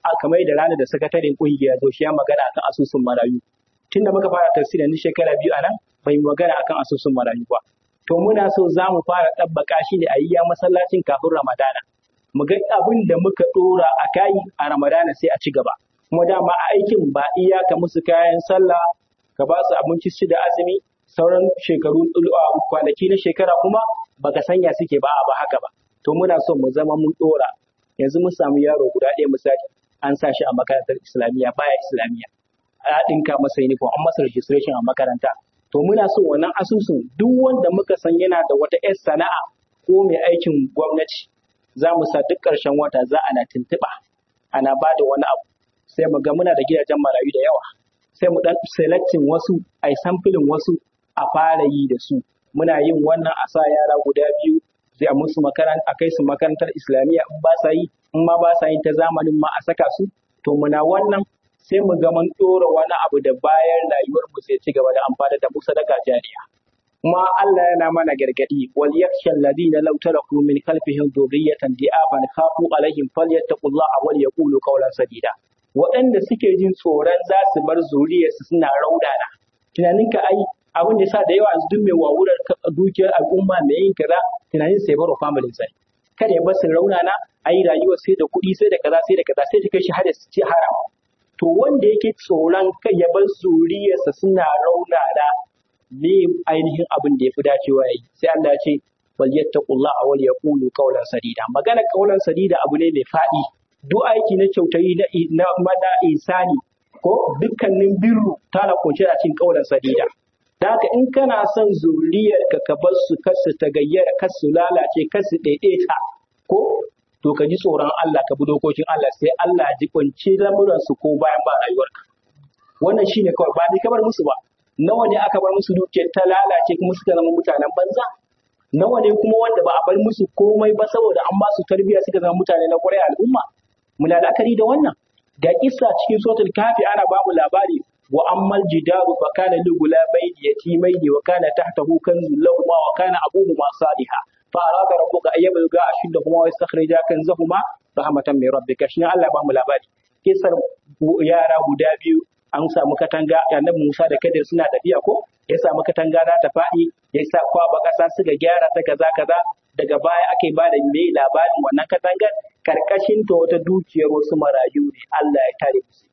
kamar da ranar da sakataren kungiya zo shi ya magana akan asusun marayu tun da muka fara tafsirin ni shekara biyu anan bai magana akan asusun marayu ba to muna so za mu fara ɗabbaka shi ne a yi ya masallacin kafin ramadana mu ga abin da muka ɗora a kayi a ramadana sai a ci gaba kuma dama a aikin ba iyaka musu kayan sallah ka ba su abinci su da azumi sauran shekaru kwanaki na shekara kuma baka sanya suke ba ba haka ba to muna so mu zama mun ɗora yanzu mun samu yaro guda ɗaya misali an sa shi a makarantar islamiyya baya islamiyya a ɗinka masa uniform an masa registration a makaranta to muna so wannan asusun duk wanda muka san yana da wata 'yar sana'a ko mai aikin gwamnati za mu sa duk ƙarshen wata za ana tuntuɓa ana ba da wani abu sai mu ga muna da gidajen marayu da yawa sai mu dan selecting wasu a yi samfilin wasu a fara yi da su muna yin wannan a sa yara guda biyu sai a musu makaranta a kai su makarantar islamiyya in ba sa yi in ma ba sa yin ta zamanin ma a saka su to muna wannan sai mu ga mun ɗora wani abu da bayan rayuwar mu sai ci gaba da amfani da mu sadaka jariya kuma Allah yana mana gargadi wal yakhsha alladhina law taraku min khalfihim dhurriyatan di'afan khafu alaihim falyattaqullaha wal yaqulu qawlan sadida waɗanda suke jin tsoron za su bar zuriyarsu suna raudana tunaninka ai abin da yasa da yawa yanzu duk mai wawurar dukiyar al'umma mai yin kaza tunanin sai baro familin sai kada ya bar su raunana ai rayuwar sai da kuɗi sai da kaza sai da kaza sai ta kai shi hada su ci haram to wanda yake tsoron kai ya bar zuriyarsa suna raunana me ainihin abin da ya fi dacewa ya yi sai Allah ya ce wal yattaqullah wal yaqulu qawlan sadida magana qawlan sadida abu ne mai faɗi duk aiki na kyautayi na na mada insani ko dukkanin birru tana kunshe a cikin qawlan sadida da haka in kana son zuriyar ka ka bar su kasu ta gayyara kasu lalace kasu daidaita ko to ka ji tsoron Allah ka bi dokokin Allah sai Allah ya ji kunci lamuran su ko bayan ba rayuwarka wannan shine kawai ba ni kamar musu ba nawa ne aka bar musu dukiyar ta lalace kuma suka zama mutanen banza nawa ne kuma wanda ba a bar musu komai ba saboda an ba su tarbiyya suka zama mutane na kwarai al'umma muna la'akari da wannan ga kissa cikin suratul kafi ana babu labari wa ammal jidaru fa kana li gulabaini yatimaini wa kana tahtahu kanzun lahumma wa kana abuhuma salihah fa arada rabbuka an yabluga ashuddahuma wa yastakhrija kanzahuma rahmatan min rabbika shi Allah ba mu labari kissar yara guda biyu an samu katanga annabi Musa da Kadir suna tafiya ko ya samu katanga za ta faɗi ya sa kwaba ƙasa suka gyara ta kaza kaza daga baya ake ba da mai labarin wannan katangar karkashin ta wata dukiyar wasu marayu ne Allah ya tare musu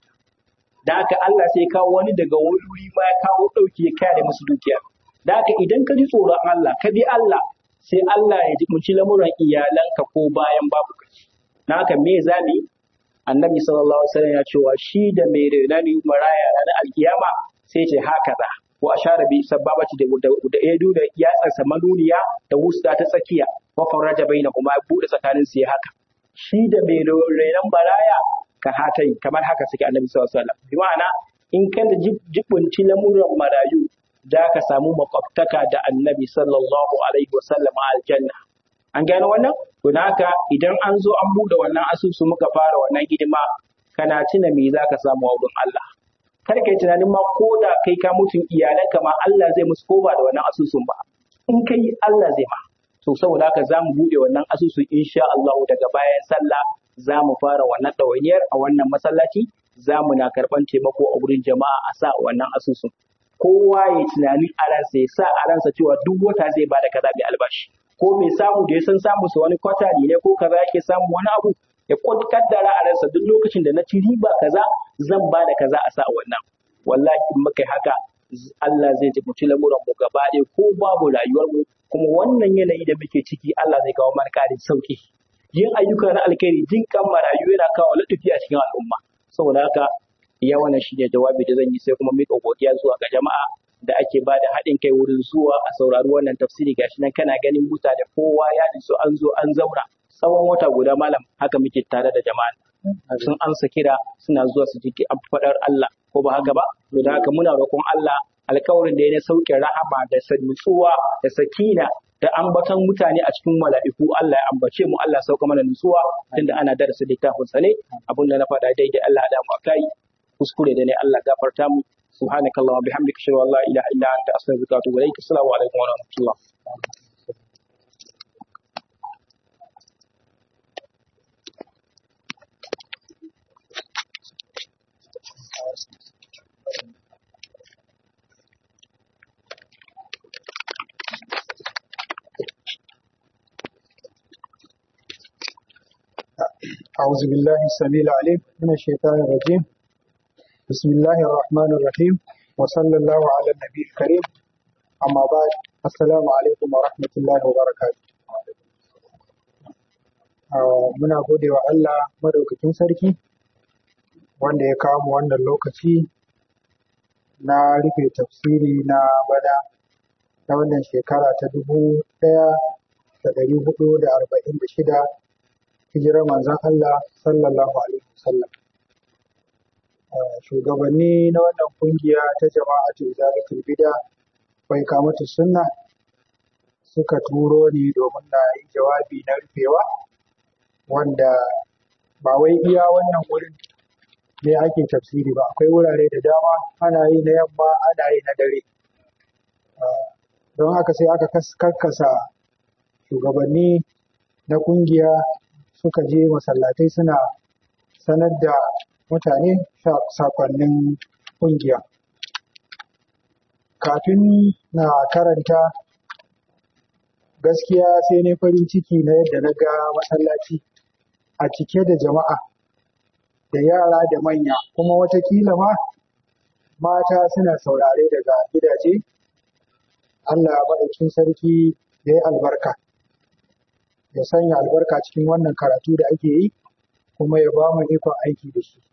da haka Allah sai kawo wani daga wani wuri ma ya kawo ɗauki ya kare musu dukiyar da haka idan ka ji tsoron Allah ka bi Allah sai Allah ya ji munci lamuran iyalanka ko bayan babu kaci na haka me zamu yi annabi sallallahu alaihi wasallam ya cewa shi da mai renani maraya ranar alkiyama sai ce haka za wa ashara bi sababati da da edu da yatsarsa manuniya da wusta ta tsakiya wa faraja baina kuma ya bude tsakanin su ya haka shi da mai renan maraya ka hatai kamar haka suke annabi sallallahu alaihi wasallam bi ma'ana in kana jibunci lamuran marayu da ka samu makwabtaka da annabi sallallahu alaihi wasallam a aljanna an gane wannan to haka idan an zo an bude wannan asusu muka fara wannan hidima kana tuna me zaka samu a wurin Allah kar kai tunanin ma ko da kai ka mutun iyalanka ma Allah zai musu ko ba da wannan asusun ba in kai Allah zai ma to saboda haka za mu bude wannan asusu insha Allah daga bayan sallah za mu fara wannan ɗawainiyar a wannan masallaci za mu na karɓan taimako a wurin jama'a a sa wannan asusun kowa ya tunani a ransa ya sa a ransa cewa duk wata zai ba da kaza mai albashi ko mai samu da ya san samu su wani kwatari ne ko kaza yake samu wani abu ya kaddara a ransa duk lokacin da na ci riba kaza zan ba da kaza a sa a wannan wallahi in muka haka Allah zai tafi lamuran mu gaba ɗaya ko babu rayuwar mu kuma wannan yanayi da muke ciki Allah zai kawo mana karin sauki yin ayyuka na alkhairi jin kan marayu yana kawo ladufi a cikin al'umma saboda haka iya wannan shine jawabi da zan yi sai kuma mika godiya zuwa ga jama'a da ake ba da haɗin kai wurin zuwa a saurari wannan tafsiri gashi nan kana ganin mutane kowa ya so an zo an zauna tsawon wata guda malam haka muke tare da jama'a sun amsa kira suna zuwa su ji an faɗar Allah ko ba haka ba to da haka muna roƙon Allah alkawarin da ya na sauke rahama da nutsuwa da sakina da ambaton mutane a cikin mala'iku Allah ya ambace mu Allah sauka mana nutsuwa tunda ana darasa littafin sa ne abinda na faɗa daidai Allah da mu akai kuskure da ne Allah gafarta mu subhanakallahumma bihamdika ashhadu an la ilaha illa anta astaghfiruka wa atubu ilaik assalamu alaikum wa rahmatullah أعوذ بالله السميع العليم من الشيطان الرجيم بسم الله الرحمن الرحيم وصلى الله على النبي الكريم أما بعد السلام عليكم ورحمة الله وبركاته Ah, muna gode wa Allah madaukakin sarki wanda ya kawo mu wannan lokaci na rufe tafsiri na bana na wannan shekara ta dubu ɗaya da ɗari hudu da arba'in da shida hijirar manzon Allah sallallahu alaihi wasallam. Ah, Shugabanni na wannan kungiya ta jama'atu zalatul bida bai kamata sunna suka turo ni domin na yi jawabi na rufewa wanda ba wai iya wannan wurin ne ake tafsiri ba akwai wurare da dama ana yi na yamma ana yi na dare Ah, don haka sai aka kas- karkasa shugabanni na kungiya suka je masallatai suna sanar da mutane sa- sakonnin kungiya kafin na karanta gaskiya sai ne farin ciki na yadda na ga masallaci a cike da jama'a da yara da manya kuma watakila ma mata suna saurare daga gidaje Allah maɗaukin sarki ya yi albarka ya sanya albarka cikin wannan karatu da ake yi kuma ya ba mu ikon aiki da shi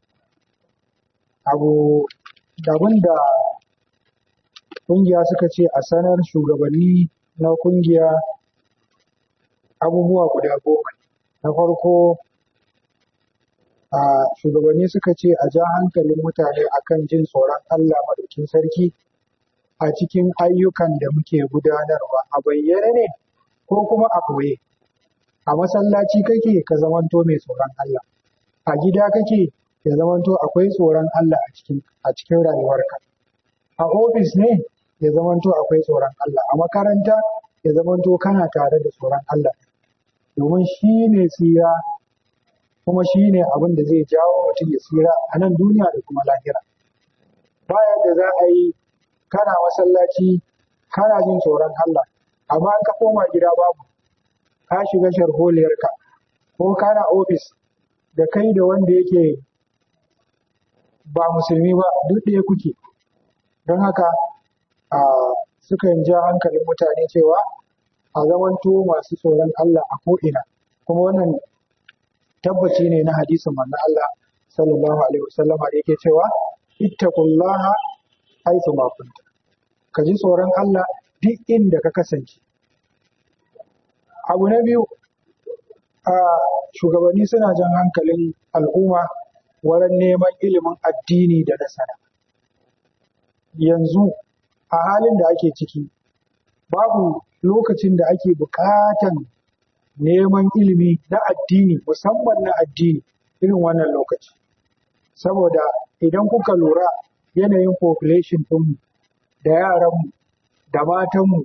abu abin da ƙungiya suka ce a sanar shugabanni na ƙungiya abubuwa guda goma ne. na farko a shugabanni suka ce a ja hankalin mutane akan jin tsoron Allah maɗaukin sarki a cikin ayyukan da muke gudanarwa a bayyane ne ko kuma a ɓoye a masallaci kake ka zamanto mai tsoron Allah a gida kake ya zamanto akwai tsoron Allah a cikin a cikin rayuwarka a ofis ne ya zamanto akwai tsoron Allah a makaranta ya zamanto kana tare da tsoron Allah domin shi ne tsira kuma shi ne abin da zai jawo mutum ya tsira a nan duniya da kuma lahira baya da za a yi kana masallaci kana jin tsoron Allah amma in ka koma gida babu ka shiga sharholiyarka ko kana ofis da kai da wanda yake ba musulmi ba duk ɗaya kuke don haka a sukan ja hankalin mutane cewa a zamanto masu tsoron Allah a ko'ina kuma wannan tabbaci ne na hadisin manzon Allah sallallahu alaihi wasallam da yake cewa ittaqullaha haythu ma kunta ka ji tsoron Allah duk inda ka kasance abu na biyu a shugabanni suna jan hankalin al'umma wurin neman ilimin addini da na sana yanzu a halin da ake ciki babu lokacin da ake buƙatan neman ilimi na addini musamman na addini irin wannan lokaci saboda idan kuka lura yanayin population ɗinmu da yaranmu da matanmu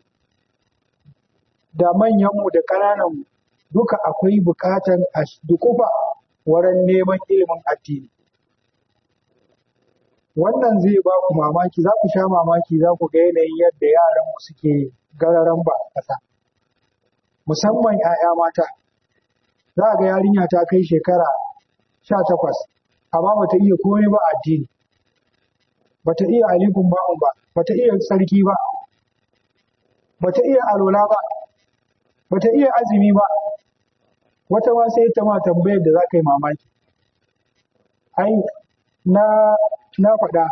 da manyanmu da ƙanananmu duka akwai buƙatan a dukufa wurin neman ilimin addini wannan zai ba ku mamaki za ku sha mamaki za ku ga yanayin yadda yaranmu suke gararan ba a ƙasa musamman 'ya'ya mata za a ga yarinya ta kai shekara sha takwas amma bata iya komai ba a addini bata iya alifun ba'un ba bata iya sarki ba bata iya alola ba bata iya azumi ba wata ma sai ta ma tambayar da za ka yi mamaki ai na na faɗa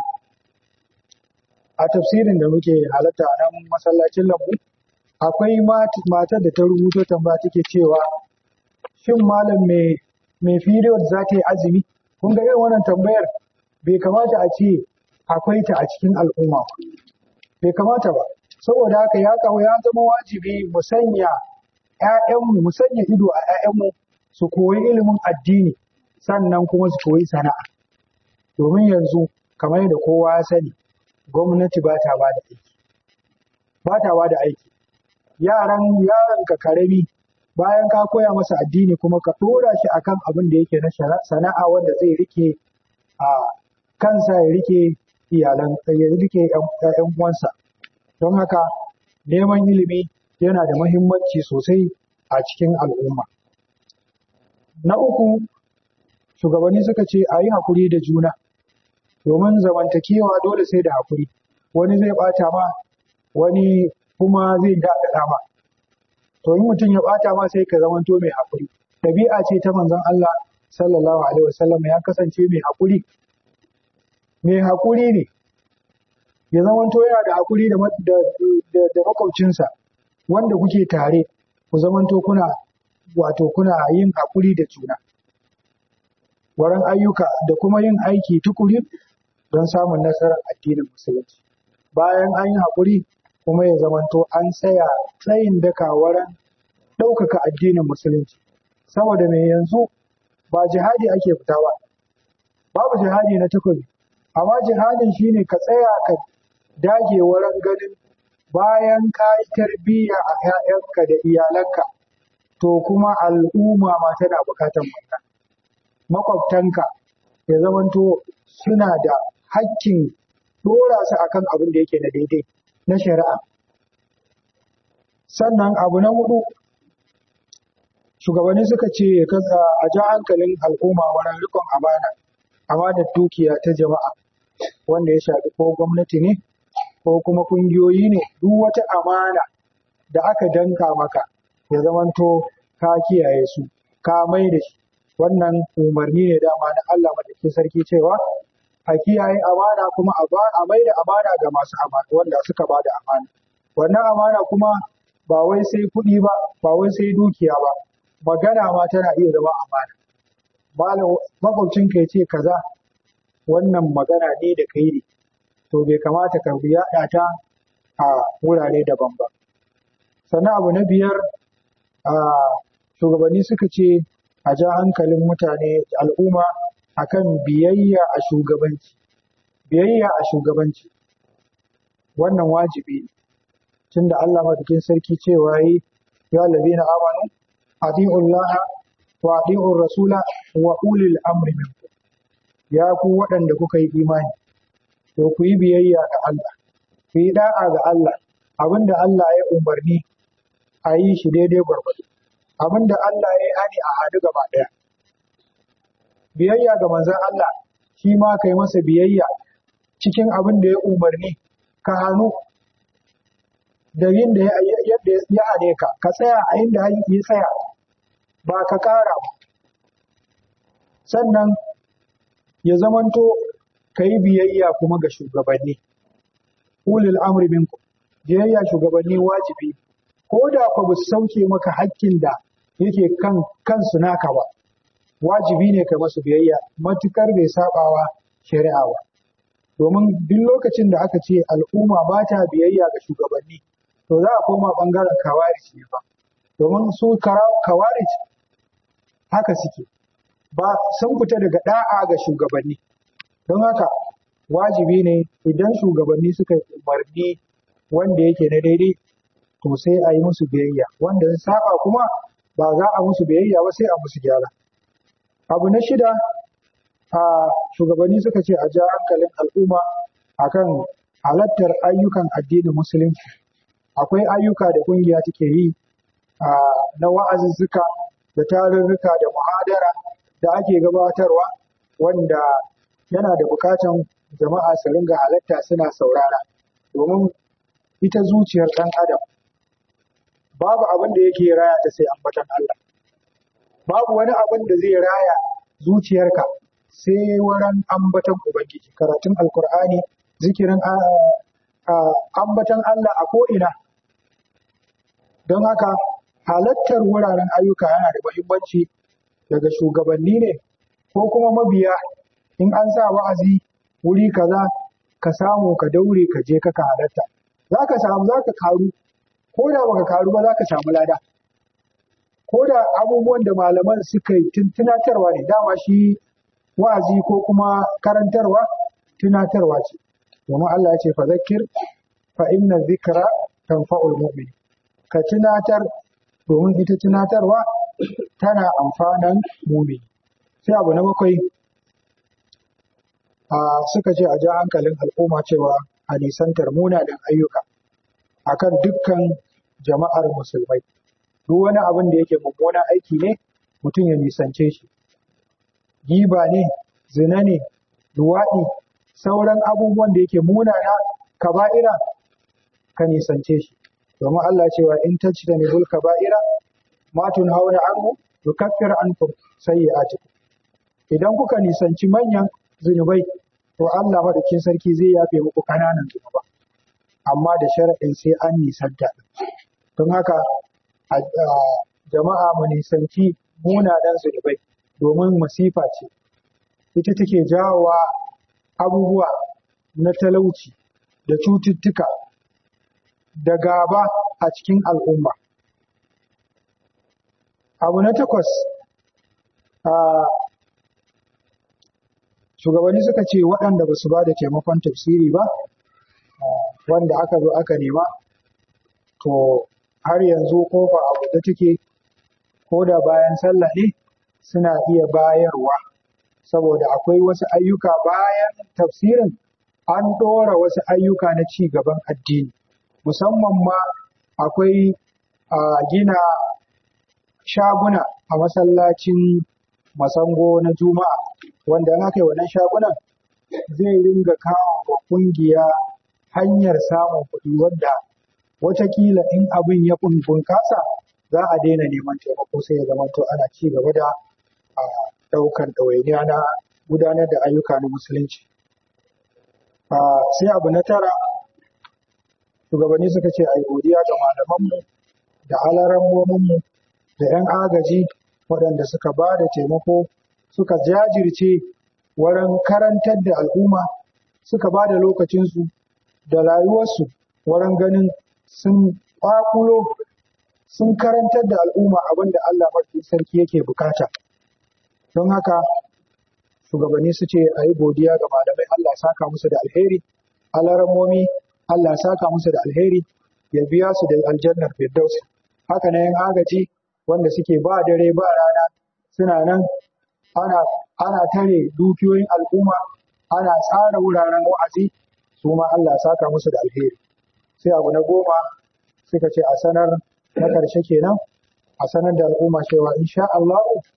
a tafsirin da muke halatta a nan masallacin lambu akwai mat- matar da ta rubuto tambaya take cewa shin malam mai mai period za ta yi azumi kun ga irin wannan tambayar bai kamata a ce akwai ta a cikin al'umma ba bai kamata ba saboda haka ya kawo ya zama wajibi mu sanya ƴaƴanmu mu sanya ido a ƴaƴanmu su koyi ilimin addini sannan kuma su koyi sana'a domin yanzu kamar yadda kowa ya sani gwamnati ba ta ba da aiki ba ta ba da aiki yaran yaron ka karami bayan ka koya masa addini kuma ka ɗora shi akan abin da yake na shana- sana'a wanda zai rike a kansa ya rike iyalan ya rike ƴan uwansa don haka neman ilimi yana da muhimmanci sosai a cikin al'umma na uku shugabanni suka ce a yi haƙuri da juna domin zamantakewa dole sai da haƙuri wani zai ɓata ma wani kuma zai daɗaɗa ma to in mutum ya ɓata ma sai ka zamanto mai haƙuri ɗabi'a ce ta manzon Allah sallallahu alaihi wasallam ya kasance mai haƙuri mai haƙuri ne ya zamanto yana da haƙuri da da, da makwabcinsa wanda kuke tare ku zamanto kuna wato kuna yin haƙuri da juna wurin ayyuka da kuma yin aiki tukuri don samun nasarar addinin musulunci bayan an yi haƙuri kuma ya zamanto an tsaya tsayin daka wurin ɗaukaka addinin musulunci saboda mai yanzu ba jihadi ake fita ba babu jihadi na takobi amma jihadin shine ka tsaya ka dage wurin ganin bayan ka yi tarbiyya a 'ya'yanka da iyalanka to kuma al'umma ma tana bukatan wannan makwabtanka ya zamanto suna da hakkin dora su akan abin da yake na daidai na shari'a sannan abu na hudu shugabanni suka ce a ja hankalin al'umma wurin rikon amana amanar dukiya ta jama'a wanda ya shafi ko gwamnati ne ko kuma kungiyoyi ne duk wata amana da aka danka maka ya zamanto ka kiyaye su ka mai da shi wannan umarni ne dama na Allah madaukakin sarki cewa a kiyaye amana kuma a mai da amana ga masu amana wanda suka ba da amana wannan amana kuma ba wai sai kuɗi ba ba wai sai dukiya ba magana ma tana iya zama amana malam makwabcin ka ce kaza wannan magana ne da kai ne to bai kamata ka yaɗa ta a wurare daban ba sannan abu na biyar a shugabanni suka ce a ja hankalin mutane al'umma akan biyayya a shugabanci biyayya a shugabanci wannan wajibi ne tunda Allah madaukin sarki cewa yi ya allazina amanu ati'u Allah wa ati'u rasula wa ulil amri minkum ya ku waɗanda kuka yi imani to ku yi biyayya ga Allah ku yi da'a ga Allah abinda Allah ya umarni a yi shi daidai gwargwado abinda Allah ya yi hani a hadu gaba ɗaya biyayya ga manzon Allah shi ma kai masa biyayya cikin abin da ya umarni ka hannu da yin da yadda ya hane ka ka tsaya a inda ya tsaya ba ka ƙara ba sannan ya zamanto ka yi biyayya kuma ga shugabanni ulil amri minkum biyayya shugabanni wajibi ko da ku ba su sauke maka hakkin da yake kan kansu naka ba wajibi ne ka masu biyayya matukar bai sabawa shari'a ba domin duk lokacin da aka ce al'umma ba ta biyayya ga shugabanni to za a koma bangaren kawarij ne ba domin su kawarij haka suke ba sun fita daga da'a ga shugabanni don haka wajibi ne idan shugabanni suka yi umarni wanda yake na daidai to sai a yi musu biyayya wanda zai saba kuma ba za a musu biyayya ba sai a musu gyara abu na shida a shugabanni suka ce a ja hankalin al'umma akan halattar ayyukan addinin musulunci akwai ayyuka da kungiya take yi na wa'azuzzuka da tarurruka da muhadara da ake gabatarwa wanda yana da bukatan jama'a su ringa halatta suna saurara domin ita zuciyar ɗan adam babu abin da yake raya ta sai ambatan Allah babu wani abin da zai raya zuciyarka sai wurin ambatan ubangiji karatun alkur'ani zikirin ambatan Allah a ko'ina don haka halattar wuraren ayyuka yana da muhimmanci daga shugabanni ne ko kuma mabiya in an sa wa'azi wuri kaza ka samu ka daure ka je ka halatta za ka samu za ka karu ko da baka karu ba za ka samu lada ko da abubuwan da malaman suka yi tunatarwa ne dama shi wa'azi ko kuma karantarwa tunatarwa ce domin Allah ya ce fa zakir fa inna zikra tanfa'ul mu'min ka tunatar domin ita tunatarwa tana amfanan mumini sai abu na bakwai a suka ce a ja hankalin al'umma cewa a nisantar munanan ayyuka akan dukkan jama'ar musulmai duk wani abin da yake mummunan aiki ne mutum ya nisance shi giba ne zina ne luwaɗi sauran abubuwan da yake munana kaba'ira ka nisance shi domin Allah cewa in tajtanibul kaba'ira ma tunhauna anhu yukaffir ankum sayyi'atikum idan kuka nisanci manyan zunubai to Allah madaukin sarki zai yafe muku kananan zunuba amma da sharaɗin sai an nisanta don haka jama'a mu nisanci munanan zunubai domin masifa ce ita take jawowa abubuwa na talauci da cututtuka da gaba a cikin al'umma. Abu na takwas, shugabanni suka ce waɗanda ba su ba da taimakon tafsiri ba, wanda aka zo aka nema, to har yanzu kofa abu da take ko da bayan sallah ne suna iya bayarwa. saboda akwai wasu ayyuka bayan tafsirin an ɗora wasu ayyuka na ci gaban addini musamman ma akwai gina shaguna a masallacin masango na juma'a wanda in aka yi wannan shagunan zai ringa kawo wa kungiya hanyar samun kuɗi wadda watakila in abin ya bunkasa za a daina neman taimako sai ya zama to ana ci gaba da ɗaukar ɗawainiya na gudanar da ayyuka na musulunci. Sai abu na tara, shugabanni suka ce a yi godiya ga malamanmu da alarammominmu da 'yan agaji waɗanda suka ba da taimako suka jajirce wurin karantar da al'umma suka ba da lokacinsu da rayuwarsu wurin ganin sun ƙwaƙulo sun karantar da al'umma abin da Allah mafi sarki yake bukata. don haka shugabanni su ce a yi godiya ga malamai Allah saka musu da alheri alaramomi Allah saka musu da alheri ya biya su da aljannar firdaus haka na yan agaji wanda suke ba dare ba rana suna nan ana ana tare dukiyoyin al'umma ana tsara wuraren wa'azi su ma Allah saka musu da alheri sai abu na goma suka ce a sanar na karshe kenan a sanar da al'umma cewa insha Allah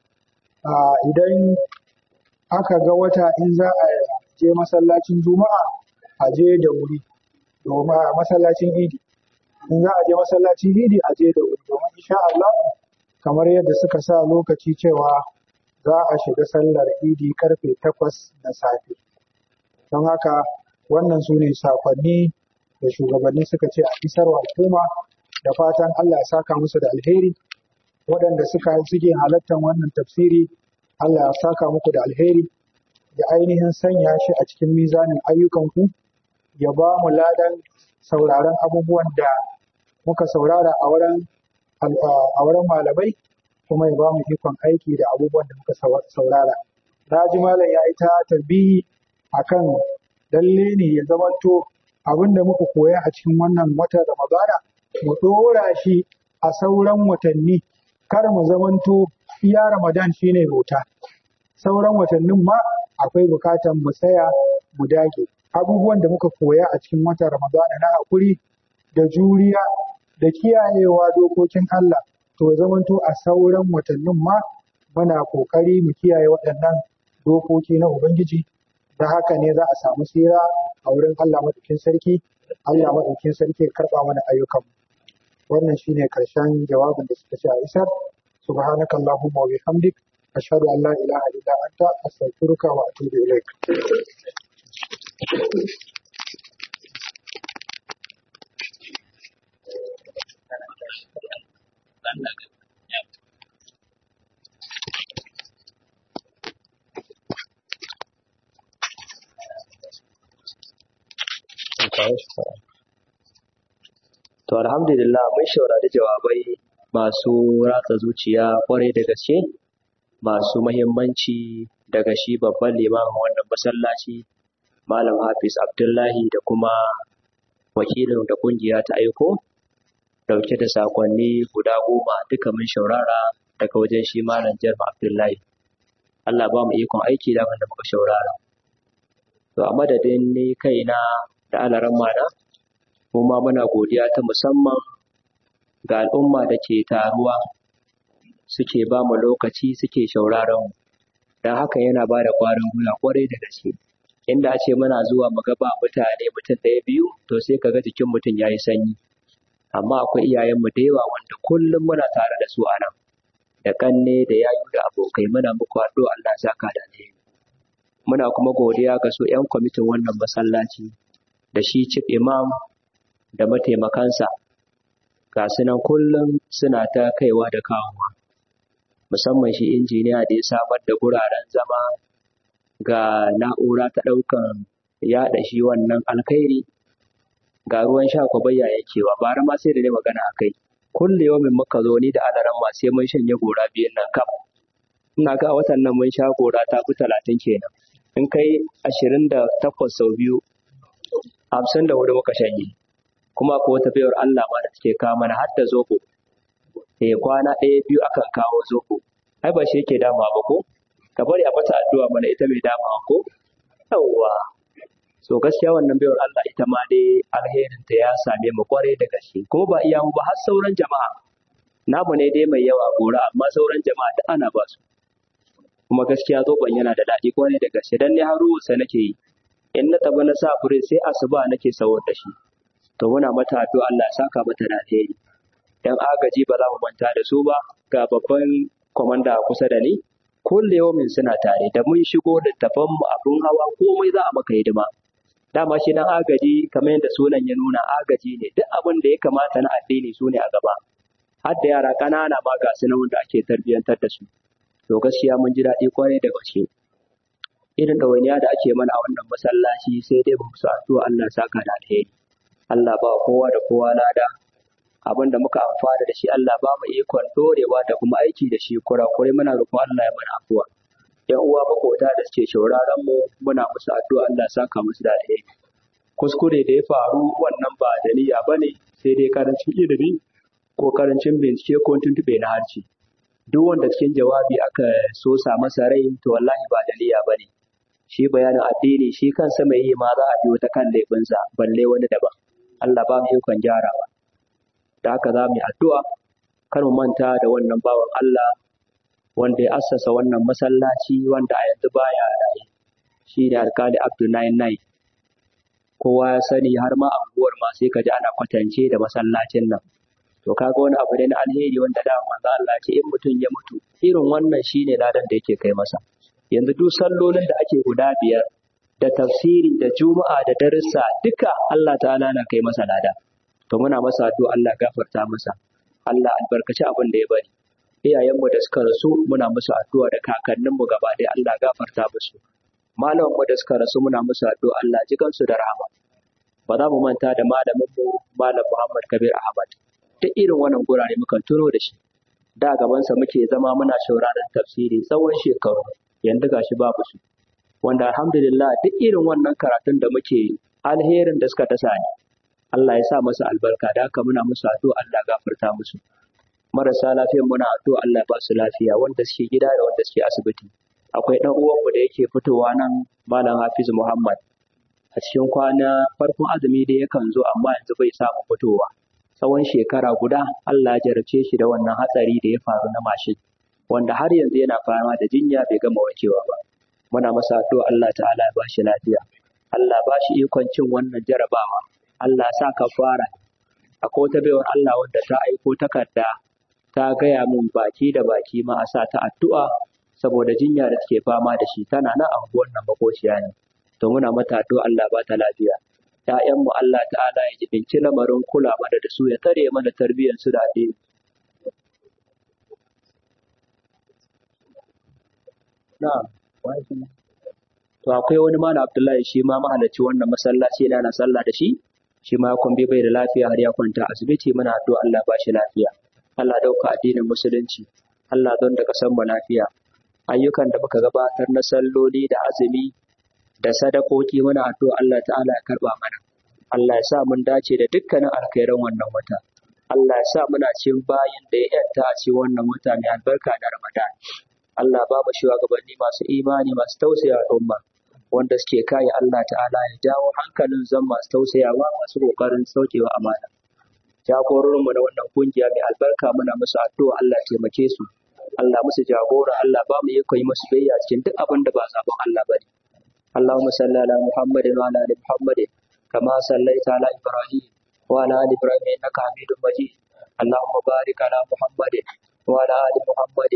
idan aka ga wata in za a je masallacin juma'a a je da wuri domin a masallacin idi in za a je masallacin idi a je da wuri domin insha Allah kamar yadda suka sa lokaci cewa za a shiga sallar idi karfe takwas na safe don haka wannan su ne sakonni da shugabanni suka ce a isarwa al'umma da fatan Allah ya saka musu da alheri waɗanda suka suke halartar wannan tafsiri Allah ya saka muku da alheri da ainihin sanya shi a cikin mizanin ayyukanku ya ba mu ladan sauraron abubuwan da muka saurara a wurin a wurin malamai kuma ya ba mu ikon aiki da abubuwan da muka saurara. Na ji malam ya yi ta tambihi akan lalle ne ya zamanto abin da muka koya a cikin wannan watan Ramadana mu ɗora shi a sauran watanni kar mu zamanto iya Ramadan shine bauta. Sauran watannin ma akwai bukatan mu tsaya mu dage. Abubuwan da muka koya a cikin watan Ramadana na haƙuri da juriya da kiyayewa dokokin Allah to zamanto a sauran watannin ma muna ƙoƙari mu kiyaye waɗannan dokoki na Ubangiji da haka ne za a samu tsira a wurin Allah maɗaukin sarki Allah maɗaukin sarki ya karɓa mana ayyukan wannan shine karshen jawabin da suka ce a isar subhanaka allahumma wa bihamdik ashhadu an la ilaha illa anta astaghfiruka wa atubu ilaik To alhamdulillah mun shaurari jawabai masu ratsa zuciya kwarai da gaske masu mahimmanci daga shi babban limamin wannan masallaci Malam Hafiz Abdullahi da kuma wakilin da kungiya ta aiko dauke da sakonni guda goma duka mun shaurara daga wajen shi Malam Jarma Abdullahi. Allah ba mu ikon aiki da wanda muka shaurara. To a madadin ni kaina da alaran mana kuma muna godiya ta musamman ga al'umma da ke taruwa suke ba mu lokaci suke shauraron dan haka yana ba da ƙwarin gwiwa ƙwarai da gaske inda a ce muna zuwa mu ga ba mutane mutum ɗaya biyu to sai ka ga jikin mutum ya yi sanyi amma akwai iyayenmu da yawa wanda kullum muna tare da su a nan da ƙanne da yayu da abokai muna muku addu'a Allah ya saka da alheri muna kuma godiya ga su 'yan kwamitin wannan masallaci da shi chief imam da mataimakansa ga su nan kullum suna ta kaiwa da kawowa musamman shi injiniya da ya samar da guraren zama ga na'ura ta ɗaukan yaɗa shi wannan alkhairi ga ruwan sha ko bayya yakewa bara ma sai da ne magana a kai kulle yawmin muka zo ni da alaran ma sai mun shanye gora biyun nan kam ina ga a watan nan mun sha gora ta fi talatin kenan in kai ashirin da takwas sau biyu hamsin da hudu muka shanye kuma ko wata bayar Allah ma da take kawo mana har da zobo eh kwana ɗaya biyu akan kawo zobo ai ba shi yake dama ba ko ka bari a mata addu'a mana ita mai dama ko yawwa so gaskiya wannan bayar Allah ita ma dai alherin ta ya same mu kwarai da gaske kuma ba iya mu ba har sauran jama'a namu ne dai mai yawa gora amma sauran jama'a da ana ba su kuma gaskiya zoban yana da daɗi kwarai da gaske dan ne har ruwansa nake yi in na taba na sa fure sai asuba nake sawar da shi to muna mata addu'a Allah ya saka mata da alheri dan agaji ba za mu manta da su ba ga babban komanda kusa da ni kulle yawmin suna tare da mun shigo da tafan mu abun hawa komai za a maka hidima dama shi dan agaji kamar yadda sunan ya nuna agaji ne duk abin da ya kamata na addini su ne a gaba har da yara ƙanana ma ga su wanda ake tarbiyyantar da su to gaskiya mun ji daɗi kwarai da gaske irin ɗawainiya da ake mana a wannan masallaci sai dai ba su addu'a Allah saka da alheri Allah ba kowa da kowa lada abin da muka amfana da shi Allah ba mu ikon dorewa da kuma aiki da shi kurakurai muna roƙon Allah ya mana afuwa yan uwa makota da suke shauraron mu muna musu addu'a Allah saka musu da alheri kuskure da ya faru wannan ba da niyya bane sai dai karancin ilimi ko karancin bincike ko tuntube na harci duk wanda cikin jawabi aka so sa masa rai to wallahi ba da niyya bane shi bayanin addini shi kansa mai yi ma za a biyo ta kan laifinsa balle wani daban Allah ba mu ikon gyarawa da haka za mu yi addu'a kar mu manta da wannan bawan Allah wanda ya assasa wannan masallaci wanda a yanzu baya raye shi ne alkali Abdul Nine kowa ya sani har ma anguwar ma sai ka ji ana kwatance da masallacin nan to kaga wani abu ne na alheri wanda da manzo Allah ce in mutum ya mutu irin wannan shine ladan da yake kai masa yanzu duk sallolin da ake guda biyar da tafsiri da juma'a da darussa duka Allah ta'ala na kai masa lada to muna masa addu'a Allah gafarta masa Allah albarkaci abin da ya bari iyayenmu da suka rasu muna musu addu'a da kakanninmu gaba ɗaya Allah gafarta musu malamanmu da suka rasu muna musu addu'a Allah ji kansu da rahama ba za mu manta da malaminmu malam Muhammad Kabir Ahmad duk irin wannan gurare mukan tuno da shi da gabansa muke zama muna shauraron tafsiri tsawon shekaru yanzu gashi babu su wanda alhamdulillah duk irin wannan karatun da muke alherin da suka tasa ne Allah ya sa masa albarka da haka muna musu addu'a Allah gafarta musu marasa lafiyar muna addu'a Allah ba su lafiya wanda suke gida da wanda suke asibiti akwai dan uwanmu da yake fitowa nan malam Hafiz Muhammad a cikin kwana farkon azumi da yakan zo amma yanzu bai samu fitowa tsawon shekara guda Allah ya jarabce shi da wannan hatsari da ya faru na mashin wanda har yanzu yana fama da jinya bai gama warkewa ba muna masa addu'a Allah ta'ala ya bashi lafiya Allah ba shi ikon cin wannan jarabawa Allah sa ka fara akwai wata baiwar Allah wanda ta aiko takarda ta gaya min baki da baki ma a sa ta addu'a saboda jinya da take fama da shi tana nan a wannan makociya ne to muna mata addu'a Allah ba ta lafiya ‘ya'yanmu Allah ta'ala ya jibinci lamarin kula mana da su ya tare mana tarbiyyar su da addini. Na'am, to akwai wani mana Abdullahi shi ma mahalarci wannan masallaci yana sallah da shi, shi ma kwambi bai da lafiya har ya kwanta asibiti muna addu'a Allah ba shi lafiya. Allah dauka addinin musulunci, Allah don da kasan mu lafiya. Ayyukan da muka gabatar na salloli da azumi da sadakoki muna addu'a Allah ta'ala ya karba mana. Allah ya sa mun dace da dukkanin alkhairan wannan wata. Allah ya sa muna cin bayin da ya yanta a cikin wannan wata mai albarka da Ramadan. Allah ba mu shugabanni masu imani masu tausaya al'umma wanda suke kai Allah ta'ala ya jawo hankalin zan masu tausayawa masu kokarin saukewa amana. Jagororinmu na wannan kungiya mai albarka muna musu addu'a Allah ya taimake su. Allah musu jagora Allah ba mu yi koyi musu biyayya cikin duk abin da ba sabon Allah bane اللهم صل على محمد وعلى ال محمد كما صليت على ابراهيم وعلى ال ابراهيم انك حميد مجيد اللهم بارك على محمد وعلى ال محمد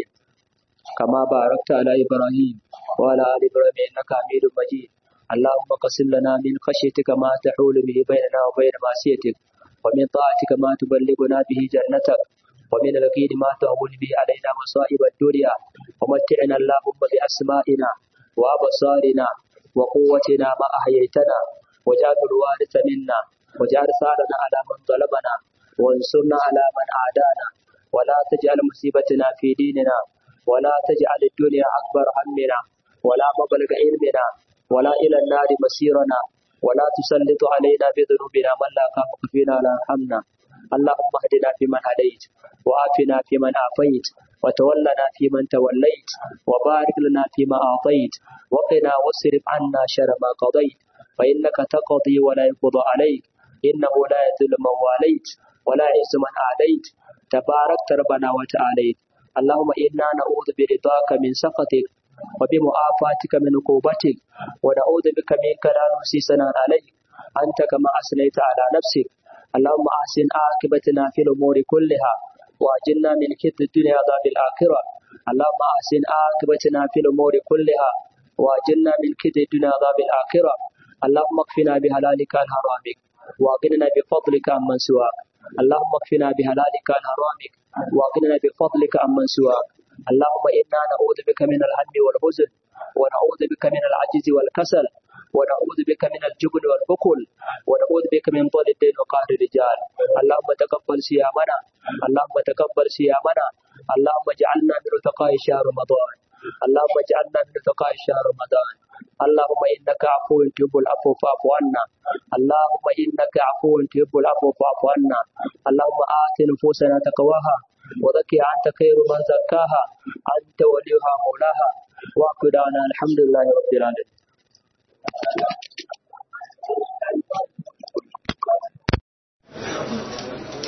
كما باركت على ابراهيم وعلى ال ابراهيم انك حميد مجيد اللهم قسم لنا من خشيتك ما تحول به بيننا وبين معصيتك ومن طاعتك ما تبلغنا به جنتك ومن اليقين ما تهون به علينا مصائب الدنيا ومتعنا اللهم باسمائنا وابصارنا وقوتنا ما أحييتنا وجعل الوارث منا وجعل ثارنا على من ظلمنا وانصرنا على من عادانا ولا تجعل مصيبتنا في ديننا ولا تجعل الدنيا أكبر همنا ولا مبلغ علمنا ولا إلى النار مسيرنا ولا تسلط علينا بذنوبنا من لا خافك فينا ولا يرحمنا اللهم اهدنا فيمن هديت وعافنا فيمن عافيت وتولنا فيمن توليت وبارك لنا فيما أعطيت وقنا واصرف عنا شر ما قضيت فإنك تقضي ولا يقضى عليك إنه لا يذل من واليت ولا يعز من عاديت تباركت ربنا وتعاليت اللهم إنا نعوذ برضاك من سخطك وبمعافاتك من عقوبتك ونعوذ بك منك لا نحصي ثناء عليك أنت كما أثنيت على نفسك اللهم أحسن عاقبتنا في الأمور كلها وأجلنا من كد الدنيا عذاب الآخرة اللهم أحسن عاقبتنا في الأمور كلها وأجلنا من كد الدنيا عذاب الآخرة اللهم اكفنا بحلالك عن حرامك وأغننا بفضلك عمن سواك اللهم اكفنا بحلالك عن حرامك وأغننا بفضلك عمن سواك اللهم إنا نعوذ بك من الهم والحزن ونعوذ بك من العجز والكسل ونعوذ بك من الجبن والبخل ونعوذ بك من طول الدين وقهر الرجال اللهم تقبل صيامنا اللهم تقبل صيامنا اللهم اجعلنا من رتقاء شهر رمضان اللهم اجعلنا من رتقاء شهر رمضان اللهم انك عفو تحب العفو فاعف عنا اللهم انك عفو تحب العفو فاعف عنا اللهم آت نفوسنا تقواها وزكها انت خير من زكاها انت وليها مولاها واقدانا الحمد لله رب العالمين Thank you.